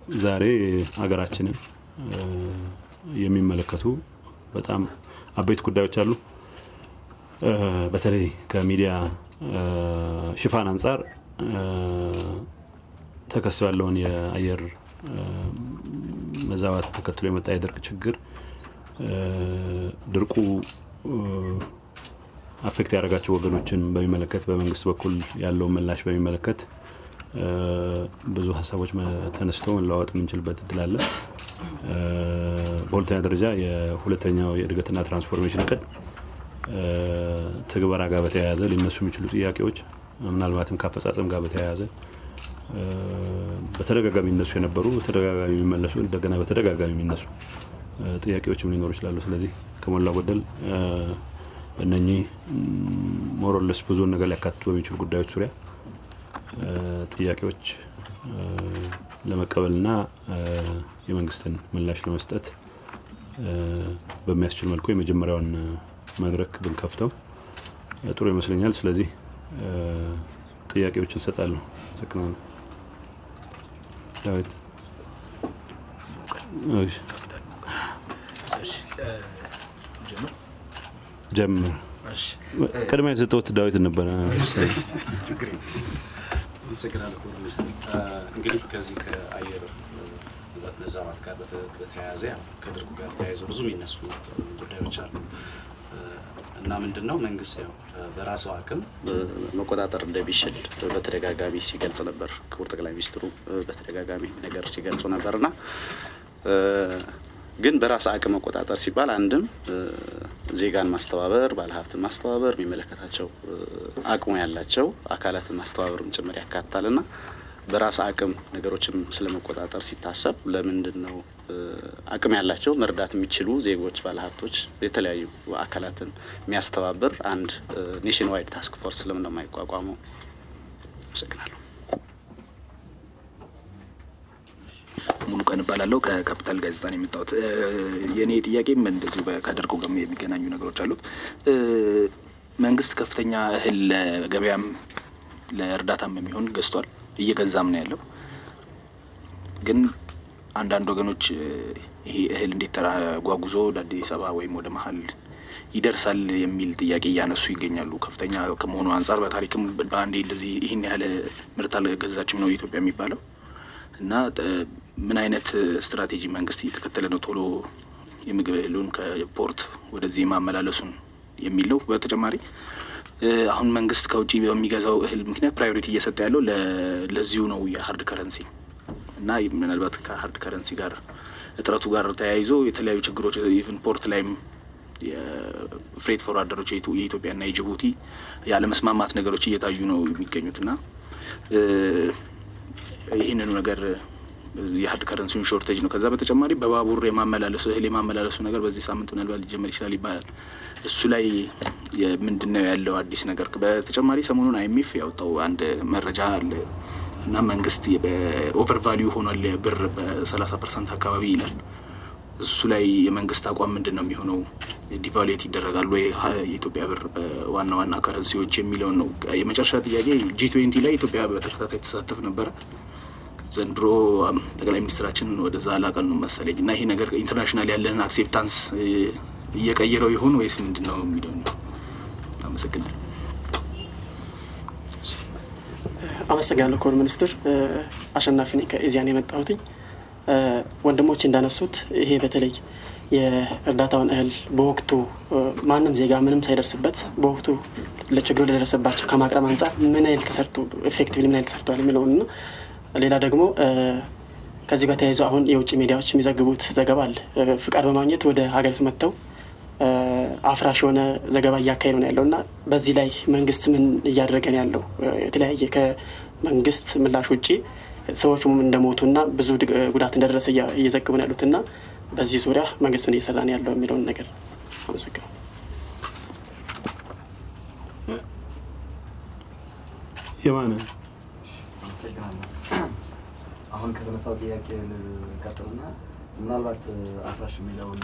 ዛሬ ሀገራችንን የሚመለከቱ በጣም አበይት ጉዳዮች አሉ። በተለይ ከሚዲያ ሽፋን አንጻር ተከስቶ ያለውን የአየር መዛባት ተከትሎ የመጣ የድርቅ ችግር ድርቁ አፌክት ያደረጋቸው ወገኖችን በሚመለከት በመንግስት በኩል ያለውን ምላሽ በሚመለከት ብዙ ሀሳቦች ተነስተው መለዋወጥ የምንችልበት እድል አለ። በሁለተኛ ደረጃ የሁለተኛው የእድገትና ትራንስፎርሜሽን እቅድ ትግበራ ጋር በተያያዘ ሊነሱ የሚችሉ ጥያቄዎች ምናልባትም ከአፈጻጸም ጋር በተያያዘ በተደጋጋሚ የሚነሱ የነበሩ በተደጋጋሚ የሚመለሱ እንደገና በተደጋጋሚ የሚነሱ ጥያቄዎችም ሊኖሩ ይችላሉ። ስለዚህ ከሞላ ጎደል እነኚህ ሞሮለስ ብዙውን ነገር ሊያካትቱ በሚችሉ ጉዳዮች ዙሪያ ጥያቄዎች ለመቀበልና የመንግስትን ምላሽ ለመስጠት በሚያስችል መልኩ የመጀመሪያውን መድረክ ብንከፍተው ጥሩ ይመስለኛል። ስለዚህ ጥያቄዎችን እንሰጣለሁ። አመሰግናለሁ። ዳዊት ጀምር። ቅድሚያ የሰጠሁት ዳዊት ነበረ። አመሰግናለሁ ክቡር ሚኒስትር። እንግዲህ ከዚህ ከአየር መዛባት ጋር በተያያዘ ከድርቁ ጋር ተያይዘ ብዙ የሚነሱ ጉዳዮች አሉ እና ምንድን ነው መንግስት ያው በራሱ አቅም መቆጣጠር እንደሚችል በተደጋጋሚ ሲገልጽ ነበር። ክቡር ጠቅላይ ሚኒስትሩ በተደጋጋሚ ነገር ሲገልጹ ነበር እና ግን በራስ አቅም መቆጣጠር ሲባል አንድም ዜጋን ማስተባበር፣ ባለሀብትን ማስተባበር፣ የሚመለከታቸው አቅሙ ያላቸው አካላትን ማስተባበርም ጭምር ያካትታል እና በራስ አቅም ነገሮችም ስለመቆጣጠር ሲታሰብ ለምንድን ነው አቅም ያላቸው መርዳት የሚችሉ ዜጎች፣ ባለሀብቶች፣ የተለያዩ አካላትን የሚያስተባብር አንድ ኔሽን ዋይድ ታስክ ፎርስ ለምን ነው የማይቋቋመው? አመሰግናለሁ። ሙሉ ቀን እባላለሁ ከካፒታል ጋዜጣ ነው የመጣሁት። የእኔ ጥያቄም እንደዚሁ ከድርቁ ጋር የሚገናኙ ነገሮች አሉት። መንግስት ከፍተኛ እህል ለገበያም ለእርዳታም የሚሆን ገዝቷል፣ እየገዛም ነው ያለው። ግን አንዳንድ ወገኖች ይሄ እህል እንዴት ተጓጉዞ ወደ አዲስ አበባ ወይም ወደ መሀል ይደርሳል የሚል ጥያቄ እያነሱ ይገኛሉ። ከፍተኛ ከመሆኑ አንጻር በታሪክም በአንዴ እንደዚህ ይህን ያህል ምርት አልገዛችም ነው ኢትዮጵያ የሚባለው እና ምን አይነት ስትራቴጂ መንግስት እየተከተለ ነው ቶሎ የምግብ እህሉን ከፖርት ወደዚህ ማመላለሱን የሚል ነው። በተጨማሪ አሁን መንግስት ከውጭ በሚገዛው እህል ምክንያት ፕራዮሪቲ እየሰጠ ያለው ለዚሁ ነው የሀርድ ከረንሲ እና ምናልባት ከሀርድ ከረንሲ ጋር እጥረቱ ጋር ተያይዞ የተለያዩ ችግሮች ኢቭን ፖርት ላይም የፍሬት ፎርዋርደሮች የኢትዮጵያና የጅቡቲ ያለመስማማት ነገሮች እየታዩ ነው የሚገኙት እና ይህንኑ ነገር የሀርድ ከረንሲውን ሾርቴጅ ነው። ከዛ በተጨማሪ በባቡር የማመላለሱ እህል የማመላለሱ ነገር በዚህ ሳምንት ምናልባት ሊጀመር ይችላል ይባላል። እሱ ላይ ምንድን ነው ያለው አዲስ ነገር? በተጨማሪ ሰሞኑን አይኤምኤፍ ያወጣው አንድ መረጃ አለ እና መንግስት በኦቨር ቫሊዩ ሆኗል ብር በሰላሳ ፐርሰንት አካባቢ ይላል። እሱ ላይ የመንግስት አቋም ምንድን ነው የሚሆነው? ዲቫሉዌት ይደረጋሉ ወይ የኢትዮጵያ ብር በዋና ዋና ከረንሲዎች የሚለውን ነው። የመጨረሻ ጥያቄ ጂ ትዌንቲ ላይ ኢትዮጵያ በተከታታይ ተሳተፍ ነበረ። ዘንድሮ ጠቅላይ ሚኒስትራችን ወደዛ አላቀኑም መሰለኝ እና ይሄ ነገር ኢንተርናሽናል ያለን አክሴፕታንስ እየቀየረው ይሆን ወይስ ምንድን ነው የሚለው ነው። አመሰግናለሁ። አመሰግናለሁ ክቡር ሚኒስትር። አሸናፊ ነኝ ከኢዚያን የመጣሁትኝ። ወንድሞች እንዳነሱት ይሄ በተለይ የእርዳታውን እህል በወቅቱ ማንም ዜጋ ምንም ሳይደርስበት በወቅቱ ለችግሩ ለደረሰባቸው ከማቅረብ አንጻር ምን ያህል ተሰርቶ ኤፌክቲቭሊ ምን ያህል ተሰርተዋል የሚለውን እና ሌላ ደግሞ ከዚህ ጋር ተያይዞ አሁን የውጭ ሚዲያዎች የሚዘግቡት ዘገባ አለ። ፍቃድ በማግኘት ወደ ሀገሪቱ መጥተው አፍራሽ የሆነ ዘገባ እያካሄዱ ነው ያለው እና በዚህ ላይ መንግስት ምን እያደረገ ነው ያለው? የተለያየ ከመንግስት ምላሽ ውጭ ሰዎች እንደሞቱና ብዙ ጉዳት እንደደረሰ እየዘግቡ ነው ያሉት እና በዚህ ዙሪያ መንግስት ምን እየሰራ ነው ያለው የሚለውን ነገር አመሰግናለሁ። የማነ አሁን ከተነሳው ጥያቄ ልቀጥልና ምናልባት አፍራሽ የሚለውን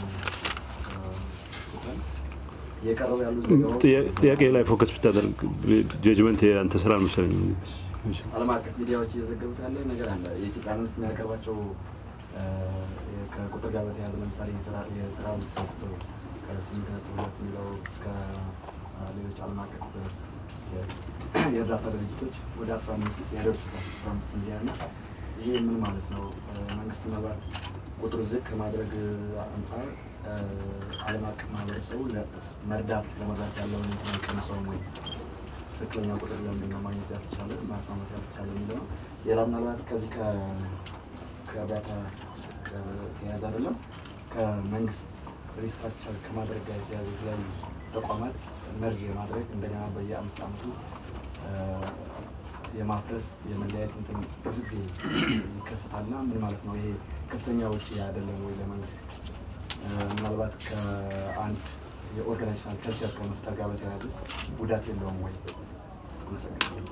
እየቀረቡ ያሉ ዘገባዎች ጥያቄ ላይ ፎከስ ብታደርግ ጀጅመንት የአንተ ስራ አልመሰለኝም። ዓለም አቀፍ ሚዲያዎች እየዘገቡት ያለ ነገር አለ። የኢትዮጵያ መንግስት የሚያቀርባቸው እ፣ ከቁጥር ጋር በተያያዘ ለምሳሌ የተራ- የተራቡት ሰው ቁጥር ከስምንት ነጥብ ሁለት የሚለው እስከ እ፣ ሌሎች ዓለም አቀፍ የ- የእርዳታ ድርጅቶች ወደ አስራ አምስት ያደርሱታል። አስራ አምስት ሚሊዮን እና ይሄ ምን ማለት ነው? እ፣ መንግስት ምናልባት ቁጥሩ ዝቅ ከማድረግ አንጻር እ፣ ዓለም አቀፍ ማህበረሰቡ ለ- መርዳት ለመርዳት ያለውን እንትን ቀንሰው ነው ትክክለኛ ቁጥር ለምንድን ነው ማግኘት ያልተቻለ ማስማማት ያልተቻለ የሚለው ነው። ሌላ ምናልባት ከዚህ ከ- ከእርዳታ የተያያዘ አይደለም ከመንግስት ሪስትራክቸር ከማድረግ ጋር የተያያዘ የተለያዩ ተቋማት መርጅ የማድረግ እንደገና በየአምስት ዓመቱ እ፣ የማፍረስ የመለያየት እንትን ብዙ ጊዜ ይከሰታልና ምን ማለት ነው ይሄ ከፍተኛ ውጪ አይደለም ወይ ለመንግስት እ፣ ምናልባት ከአንድ የኦርጋናይዜሽናል ከልቸር ከመፍጠር ጋር በተያያዘ ጉዳት የለውም ወይ? አመሰግናለሁ።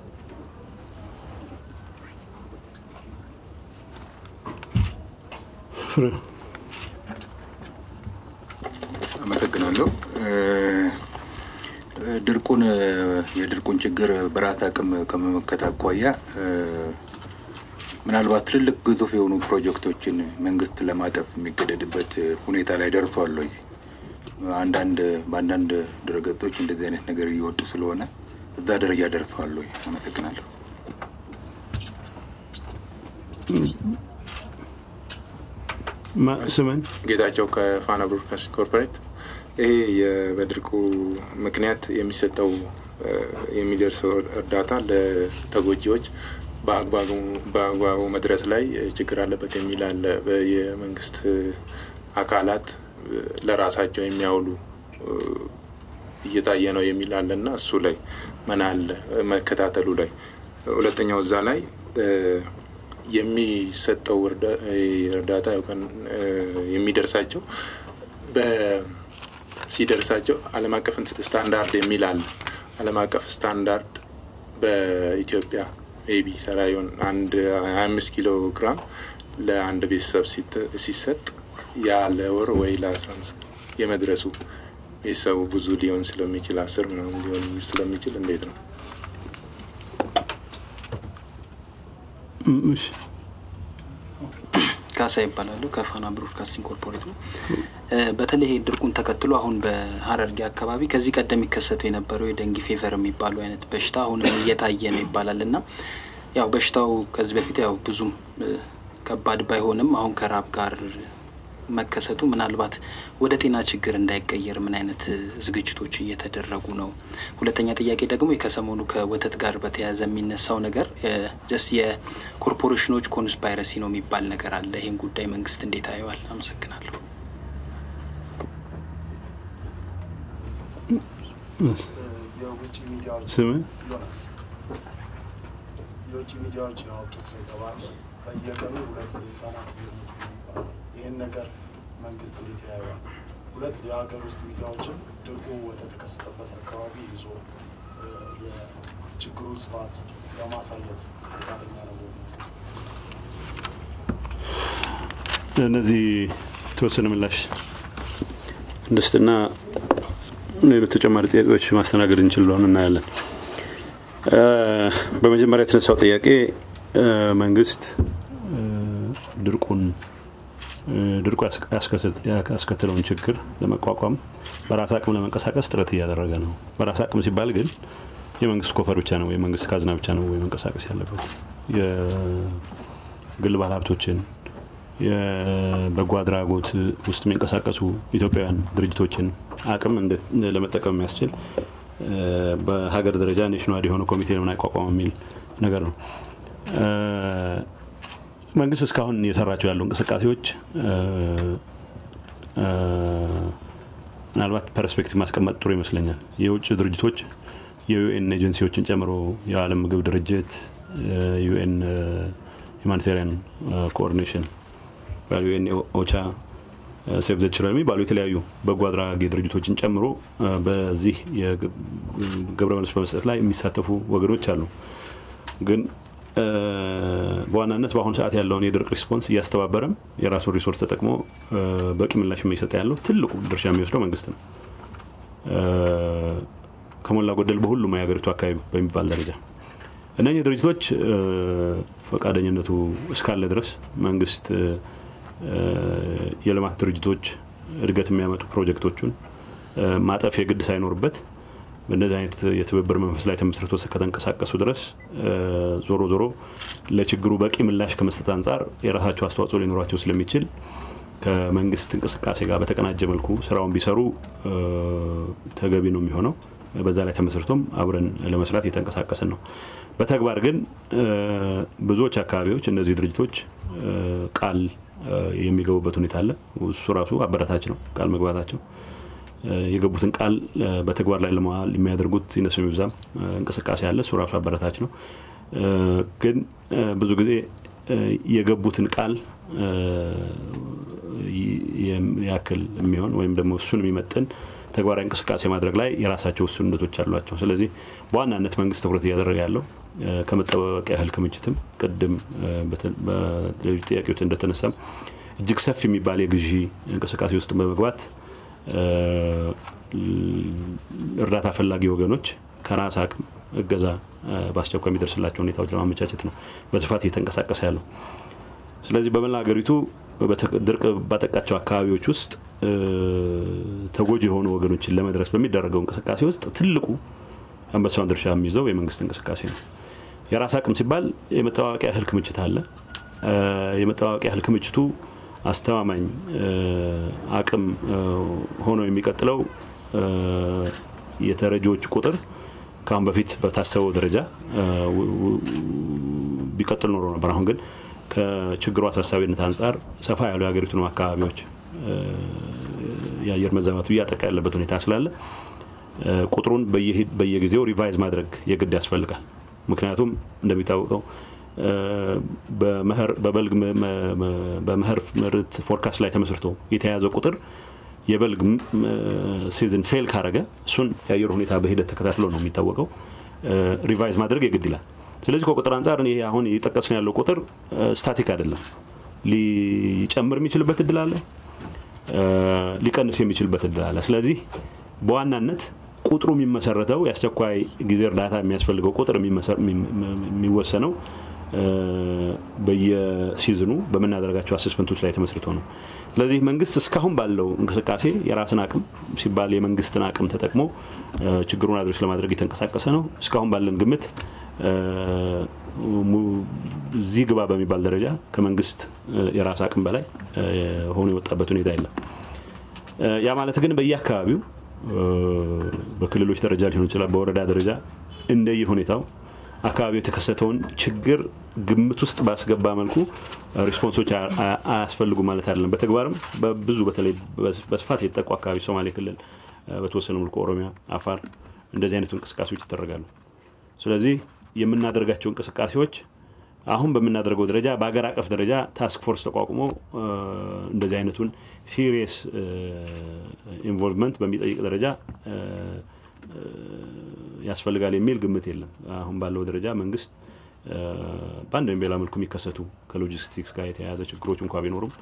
ፍሬ አመሰግናለሁ። እ፣ ድርቁን የድርቁን ችግር በራስ አቅም ከመመከት አኳያ እ፣ ምናልባት ትልልቅ ግዙፍ የሆኑ ፕሮጀክቶችን መንግስት ለማጠፍ የሚገደድበት ሁኔታ ላይ ደርሷል ወይ? አንዳንድ በአንዳንድ ድረገጾች እንደዚህ አይነት ነገር እየወጡ ስለሆነ እዛ ደረጃ ደርሰዋል ወይ? አመሰግናለሁ። ማ- ስምን ጌታቸው ከፋና ብሮድካስቲንግ ኮርፖሬት። ይሄ የ- በድርቁ ምክንያት የሚሰጠው እ፣ የሚደርሰው እርዳታ ለተጎጂዎች በአግባቡ በአግባቡ መድረስ ላይ እ፣ ችግር አለበት የሚል አለ። በ- የመንግስት እ፣ አካላት እ፣ ለራሳቸው የሚያውሉ እ፣ እየታየ ነው የሚል አለ እና እሱ ላይ ምን አለ እ፣ መከታተሉ ላይ ሁለተኛው እዛ ላይ እ፣ የሚሰጠው እርዳ- እ፣ እርዳታ ያው ከን- እ፣ የሚደርሳቸው በ- ሲደርሳቸው ዓለም አቀፍ ስታንዳርድ የሚል አለ። ዓለም አቀፍ ስታንዳርድ በኢትዮጵያ ሜቢ ሰራ ይሆን አንድ ሀያ አምስት ኪሎ ግራም ለአንድ ቤተሰብ ሲት- ሲሰጥ ያ ለወር ወይ ለአስራ አምስት የመድረሱ ቤተሰቡ ብዙ ሊሆን ስለሚችል አስር ምናምን ሊሆን ስለሚችል እንዴት ነው? ም- እሺ። ካሳ ይባላሉ ከፋና ብሮድካስቲንግ ኮርፖሬት ነው። እ፣ በተለይ ይሄ ድርቁን ተከትሎ አሁን በሀረርጌ አካባቢ ከዚህ ቀደም የሚከሰቱ የነበረው የደንጊ ፌቨር የሚባሉ አይነት በሽታ አሁንም እየታየ ነው ይባላል እና ያው በሽታው ከዚህ በፊት ያው ብዙም እ፣ ከባድ ባይሆንም አሁን ከራብ ጋር መከሰቱ ምናልባት ወደ ጤና ችግር እንዳይቀየር ምን አይነት እ፣ ዝግጅቶች እየተደረጉ ነው? ሁለተኛ ጥያቄ ደግሞ ከሰሞኑ ከወተት ጋር በተያያዘ የሚነሳው ነገር ጀስት የኮርፖሬሽኖች ኮንስፓይረሲ ነው የሚባል ነገር አለ። ይህን ጉዳይ መንግስት እንዴት አየዋል? አመሰግናለሁ። የውጭ ሚዲያዎች ስምን ዮናስ የውጭ ሚዲያዎች ያወጡት ዘገባ አለ። በየቀኑ ሁለት ህጻናት እየሞቱ ነው ይባላል። ይህን ነገር መንግስት እንዴት ያየዋል? ሁለት የሀገር ውስጥ ሚዲያዎችን ድርቁ ወደ ተከሰተበት አካባቢ ይዞ እ፣ የችግሩ ስፋት ለማሳየት ፈቃደኛ ነው ወይ መንግስት? እነዚህ የተወሰነ ምላሽ እንስጥና ሌሎች ተጨማሪ ጥያቄዎች ማስተናገድ እንችል እንደሆነ እናያለን። እ፣ በመጀመሪያ የተነሳው ጥያቄ እ፣ መንግስት እ፣ ድርቁን እ፣ ድርቁ ያስከ- ያስከሰት- ያስከተለውን ችግር ለመቋቋም በራስ አቅም ለመንቀሳቀስ ጥረት እያደረገ ነው። በራስ አቅም ሲባል ግን የመንግስት ኮፈር ብቻ ነው የመንግስት ካዝና ብቻ ነው ወይ መንቀሳቀስ ያለበት የግል ባለሀብቶችን የበጎ አድራጎት ውስጥ የሚንቀሳቀሱ ኢትዮጵያውያን ድርጅቶችን አቅም እንደ- ለመጠቀም የሚያስችል እ፣ በሀገር ደረጃ ኔሽናል የሆነ ኮሚቴ ለምን አይቋቋም የሚል ነገር ነው። እ፣ መንግስት እስካሁን እየሰራቸው ያሉ እንቅስቃሴዎች እ፣ እ፣ ምናልባት ፐርስፔክቲቭ ማስቀመጥ ጥሩ ይመስለኛል። የውጭ ድርጅቶች የዩኤን ኤጀንሲዎችን ጨምሮ የዓለም ምግብ ድርጅት ዩኤን ሁማኒታሪያን ኮኦርዲኔሽን ዩኤን ኦቻ ሴቭ ዘ ችልድረን የሚባሉ የተለያዩ በጎ አድራጊ ድርጅቶችን ጨምሮ እ፣ በዚህ የግብረ መልስ በመስጠት ላይ የሚሳተፉ ወገኖች አሉ። ግን እ፣ በዋናነት በአሁኑ ሰዓት ያለውን የድርቅ ሪስፖንስ እያስተባበረም የራሱን ሪሶርስ ተጠቅሞ እ፣ በቂ ምላሽ የሚሰጠ ያለው ትልቁ ድርሻ የሚወስደው መንግስት ነው። እ፣ ከሞላ ጎደል በሁሉም የሀገሪቱ አካባቢ በሚባል ደረጃ እነኚህ ድርጅቶች ፈቃደኝነቱ እስካለ ድረስ መንግስት የልማት ድርጅቶች እድገት የሚያመጡ ፕሮጀክቶቹን ማጠፍ የግድ ሳይኖርበት በእነዚህ አይነት የትብብር መንፈስ ላይ ተመስርቶ ከተንቀሳቀሱ ድረስ ዞሮ ዞሮ ለችግሩ በቂ ምላሽ ከመስጠት አንጻር የራሳቸው አስተዋጽኦ ሊኖራቸው ስለሚችል ከመንግስት እንቅስቃሴ ጋር በተቀናጀ መልኩ ስራውን ቢሰሩ ተገቢ ነው የሚሆነው። በዛ ላይ ተመስርቶም አብረን ለመስራት እየተንቀሳቀስን ነው። በተግባር ግን ብዙዎች አካባቢዎች እነዚህ ድርጅቶች ቃል የሚገቡበት ሁኔታ አለ። እሱ ራሱ አበረታች ነው። ቃል መግባታቸው የገቡትን ቃል በተግባር ላይ ለመዋል የሚያደርጉት ይነሱ የሚብዛም እንቅስቃሴ አለ። እሱ ራሱ አበረታች ነው። ግን ብዙ ጊዜ የገቡትን ቃል ያክል የሚሆን ወይም ደግሞ እሱን የሚመጥን ተግባራዊ እንቅስቃሴ ማድረግ ላይ የራሳቸው ውስንነቶች አሏቸው። ስለዚህ በዋናነት መንግስት ትኩረት እያደረገ ያለው ከመጠባበቂያ እህል ክምችትም ቅድም በሌሎች ጥያቄዎች እንደተነሳም እጅግ ሰፊ የሚባል የግዢ እንቅስቃሴ ውስጥ በመግባት እርዳታ ፈላጊ ወገኖች ከራስ አቅም እገዛ በአስቸኳይ የሚደርስላቸው ሁኔታዎች ለማመቻቸት ነው በስፋት እየተንቀሳቀሰ ያለው። ስለዚህ በመላ ሀገሪቱ ድርቅ ባጠቃቸው አካባቢዎች ውስጥ ተጎጂ የሆኑ ወገኖችን ለመድረስ በሚደረገው እንቅስቃሴ ውስጥ ትልቁ አንበሳውን ድርሻ የሚይዘው የመንግስት እንቅስቃሴ ነው። የራስ አቅም ሲባል የመጠባበቂያ እህል ክምችት አለ። የመጠባበቂያ እህል ክምችቱ አስተማማኝ አቅም ሆኖ የሚቀጥለው የተረጂዎች ቁጥር ከአሁን በፊት በታሰበው ደረጃ ቢቀጥል ኖሮ ነበር። አሁን ግን ከችግሩ አሳሳቢነት አንጻር ሰፋ ያሉ የሀገሪቱንም አካባቢዎች የአየር መዛባቱ እያጠቃ ያለበት ሁኔታ ስላለ ቁጥሩን በየጊዜው ሪቫይዝ ማድረግ የግድ ያስፈልጋል። ምክንያቱም እንደሚታወቀው በበልግ በመኸር ምርት ፎርካስት ላይ ተመስርቶ የተያዘ ቁጥር የበልግ ሲዝን ፌል ካረገ እሱን የአየር ሁኔታ በሂደት ተከታትሎ ነው የሚታወቀው ሪቫይዝ ማድረግ የግድ ይላል። ስለዚህ ከቁጥር አንጻር ይሄ አሁን እየጠቀስን ያለው ቁጥር ስታቲክ አይደለም። ሊጨምር የሚችልበት እድል አለ፣ ሊቀንስ የሚችልበት እድል አለ። ስለዚህ በዋናነት ቁጥሩ የሚመሰረተው የአስቸኳይ ጊዜ እርዳታ የሚያስፈልገው ቁጥር የሚወሰነው በየሲዝኑ በምናደርጋቸው አሴስመንቶች ላይ ተመስርቶ ነው። ስለዚህ መንግስት እስካሁን ባለው እንቅስቃሴ የራስን አቅም ሲባል የመንግስትን አቅም ተጠቅሞ ችግሩን አድሬስ ለማድረግ የተንቀሳቀሰ ነው። እስካሁን ባለን ግምት እዚህ ግባ በሚባል ደረጃ ከመንግስት የራስ አቅም በላይ ሆኖ የወጣበት ሁኔታ የለም። ያ ማለት ግን በየአካባቢው በክልሎች ደረጃ ሊሆን ይችላል፣ በወረዳ ደረጃ እንደየ ሁኔታው አካባቢው የተከሰተውን ችግር ግምት ውስጥ ባስገባ መልኩ ሪስፖንሶች አያስፈልጉ ማለት አይደለም። በተግባርም በብዙ በተለይ በስፋት የተጠቁ አካባቢ ሶማሌ ክልል፣ በተወሰነ መልኩ ኦሮሚያ፣ አፋር እንደዚህ አይነቱ እንቅስቃሴዎች ይደረጋሉ። ስለዚህ የምናደርጋቸው እንቅስቃሴዎች አሁን በምናደርገው ደረጃ በሀገር አቀፍ ደረጃ ታስክ ፎርስ ተቋቁሞ እንደዚህ አይነቱን ሲሪየስ ኢንቮልቭመንት በሚጠይቅ ደረጃ ያስፈልጋል የሚል ግምት የለም። አሁን ባለው ደረጃ መንግስት በአንድ ወይም በሌላ መልኩ የሚከሰቱ ከሎጂስቲክስ ጋር የተያያዘ ችግሮች እንኳ ቢኖሩም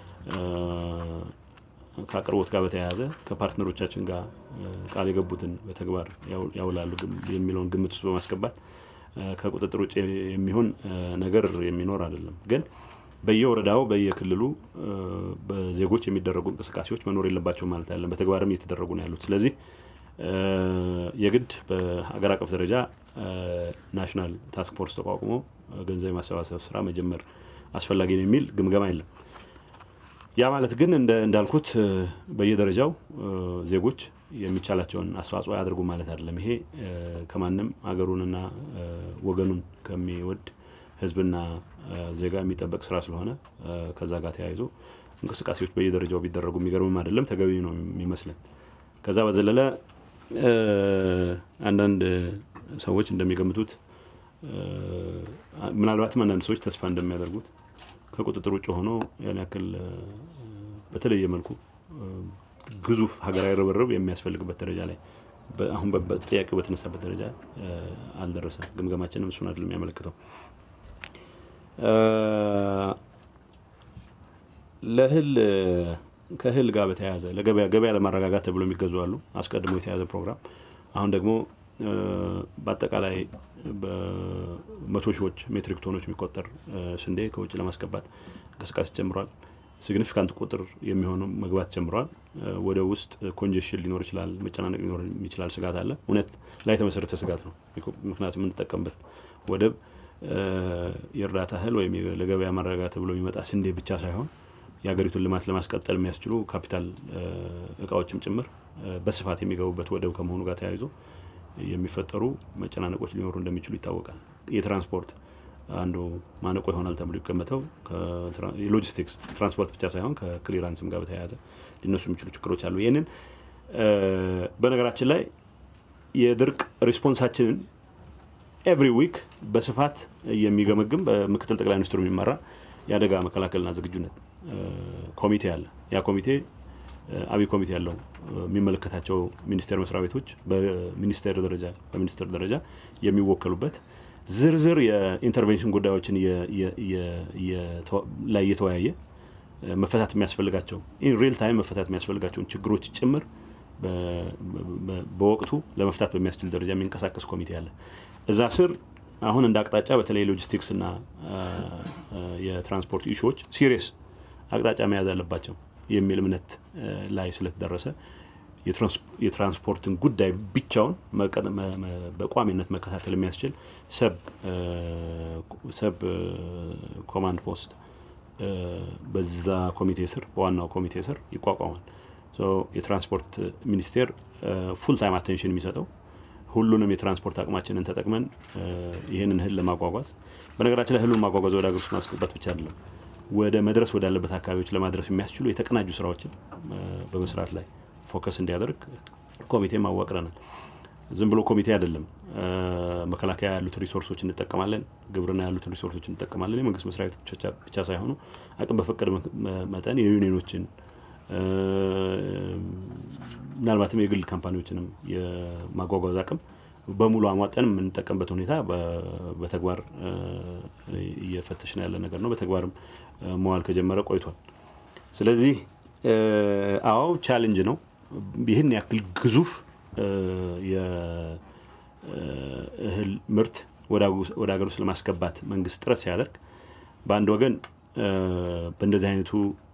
ከአቅርቦት ጋር በተያያዘ ከፓርትነሮቻችን ጋር ቃል የገቡትን በተግባር ያውላሉ የሚለውን ግምት ውስጥ በማስገባት ከቁጥጥር ውጭ የሚሆን ነገር የሚኖር አይደለም። ግን በየወረዳው በየክልሉ በዜጎች የሚደረጉ እንቅስቃሴዎች መኖር የለባቸው ማለት አይደለም። በተግባርም እየተደረጉ ነው ያሉት። ስለዚህ የግድ በሀገር አቀፍ ደረጃ ናሽናል ታስክ ፎርስ ተቋቁሞ ገንዘብ የማሰባሰብ ስራ መጀመር አስፈላጊ ነው የሚል ግምገማ የለም። ያ ማለት ግን እንዳልኩት በየደረጃው ዜጎች የሚቻላቸውን አስተዋጽኦ ያድርጉ ማለት አይደለም። ይሄ ከማንም ሀገሩንና ወገኑን ከሚወድ ሕዝብና ዜጋ የሚጠበቅ ስራ ስለሆነ ከዛ ጋር ተያይዞ እንቅስቃሴዎች በየደረጃው ቢደረጉ የሚገርምም አይደለም፣ ተገቢ ነው የሚመስለን። ከዛ በዘለለ አንዳንድ ሰዎች እንደሚገምቱት ምናልባትም አንዳንድ ሰዎች ተስፋ እንደሚያደርጉት ከቁጥጥር ውጭ ሆኖ ያን ያክል በተለየ መልኩ ግዙፍ ሀገራዊ ርብርብ የሚያስፈልግበት ደረጃ ላይ አሁን ጥያቄው በተነሳበት ደረጃ አልደረሰም። ግምገማችንም እሱን አይደለም የሚያመለክተው። ለእህል ከእህል ጋር በተያያዘ ለገበያ ገበያ ለማረጋጋት ተብሎ የሚገዙ አሉ። አስቀድሞ የተያዘ ፕሮግራም አሁን ደግሞ በአጠቃላይ በመቶ ሺዎች ሜትሪክ ቶኖች የሚቆጠር ስንዴ ከውጭ ለማስገባት እንቅስቃሴ ጀምሯል። ሲግኒፊካንት ቁጥር የሚሆኑ መግባት ጀምረዋል። ወደ ውስጥ ኮንጀሽን ሊኖር ይችላል፣ መጨናነቅ ሊኖር የሚችላል ስጋት አለ። እውነት ላይ የተመሰረተ ስጋት ነው። ምክንያቱም የምንጠቀምበት ወደብ የእርዳታ እህል ወይም ለገበያ ማረጋጋት ተብሎ የሚመጣ ስንዴ ብቻ ሳይሆን የሀገሪቱን ልማት ለማስቀጠል የሚያስችሉ ካፒታል እቃዎችም ጭምር በስፋት የሚገቡበት ወደብ ከመሆኑ ጋር ተያይዞ የሚፈጠሩ መጨናነቆች ሊኖሩ እንደሚችሉ ይታወቃል። የትራንስፖርት አንዱ ማነቆ ይሆናል ተብሎ ይገመተው የሎጂስቲክስ ትራንስፖርት ብቻ ሳይሆን ከክሊራንስም ጋር በተያያዘ ሊነሱ የሚችሉ ችግሮች አሉ። ይህንን በነገራችን ላይ የድርቅ ሪስፖንሳችንን ኤቭሪ ዊክ በስፋት የሚገመግም በምክትል ጠቅላይ ሚኒስትሩ የሚመራ የአደጋ መከላከልና ዝግጁነት ኮሚቴ አለ። ያ ኮሚቴ አብይ ኮሚቴ ያለው የሚመለከታቸው ሚኒስቴር መስሪያ ቤቶች በሚኒስቴር ደረጃ በሚኒስትር ደረጃ የሚወከሉበት ዝርዝር የኢንተርቬንሽን ጉዳዮችን ላይ እየተወያየ መፈታት የሚያስፈልጋቸው ኢን ሪል ታይም መፈታት የሚያስፈልጋቸውን ችግሮች ጭምር በወቅቱ ለመፍታት በሚያስችል ደረጃ የሚንቀሳቀስ ኮሚቴ አለ። እዛ ስር አሁን እንደ አቅጣጫ በተለይ ሎጂስቲክስ እና የትራንስፖርት ኢሹዎች ሲሪየስ አቅጣጫ መያዝ አለባቸው የሚል እምነት ላይ ስለተደረሰ የትራንስፖርትን ጉዳይ ብቻውን በቋሚነት መከታተል የሚያስችል ሰብ ኮማንድ ፖስት በዛ ኮሚቴ ስር በዋናው ኮሚቴ ስር ይቋቋማል። የትራንስፖርት ሚኒስቴር ፉል ታይም አቴንሽን የሚሰጠው ሁሉንም የትራንስፖርት አቅማችንን ተጠቅመን ይህንን እህል ለማጓጓዝ በነገራችን ላይ እህሉን ማጓጓዝ ወደ ሀገር ውስጥ ማስገባት ብቻ አይደለም፣ ወደ መድረስ ወዳለበት አካባቢዎች ለማድረስ የሚያስችሉ የተቀናጁ ስራዎችን በመስራት ላይ ፎከስ እንዲያደርግ ኮሚቴ ማዋቅረናል። ዝም ብሎ ኮሚቴ አይደለም። መከላከያ ያሉትን ሪሶርሶች እንጠቀማለን፣ ግብርና ያሉትን ሪሶርሶች እንጠቀማለን። የመንግስት መስሪያ ቤቶች ብቻ ሳይሆኑ አቅም በፈቀደ መጠን የዩኒየኖችን ምናልባትም የግል ካምፓኒዎችንም የማጓጓዝ አቅም በሙሉ አሟጠን የምንጠቀምበት ሁኔታ በተግባር እየፈተሽን ያለ ነገር ነው። በተግባርም መዋል ከጀመረ ቆይቷል። ስለዚህ አዎ ቻሌንጅ ነው። ይህን ያክል ግዙፍ የእህል ምርት ወደ ሀገር ውስጥ ለማስገባት መንግስት ጥረት ሲያደርግ በአንድ ወገን በእንደዚህ አይነቱ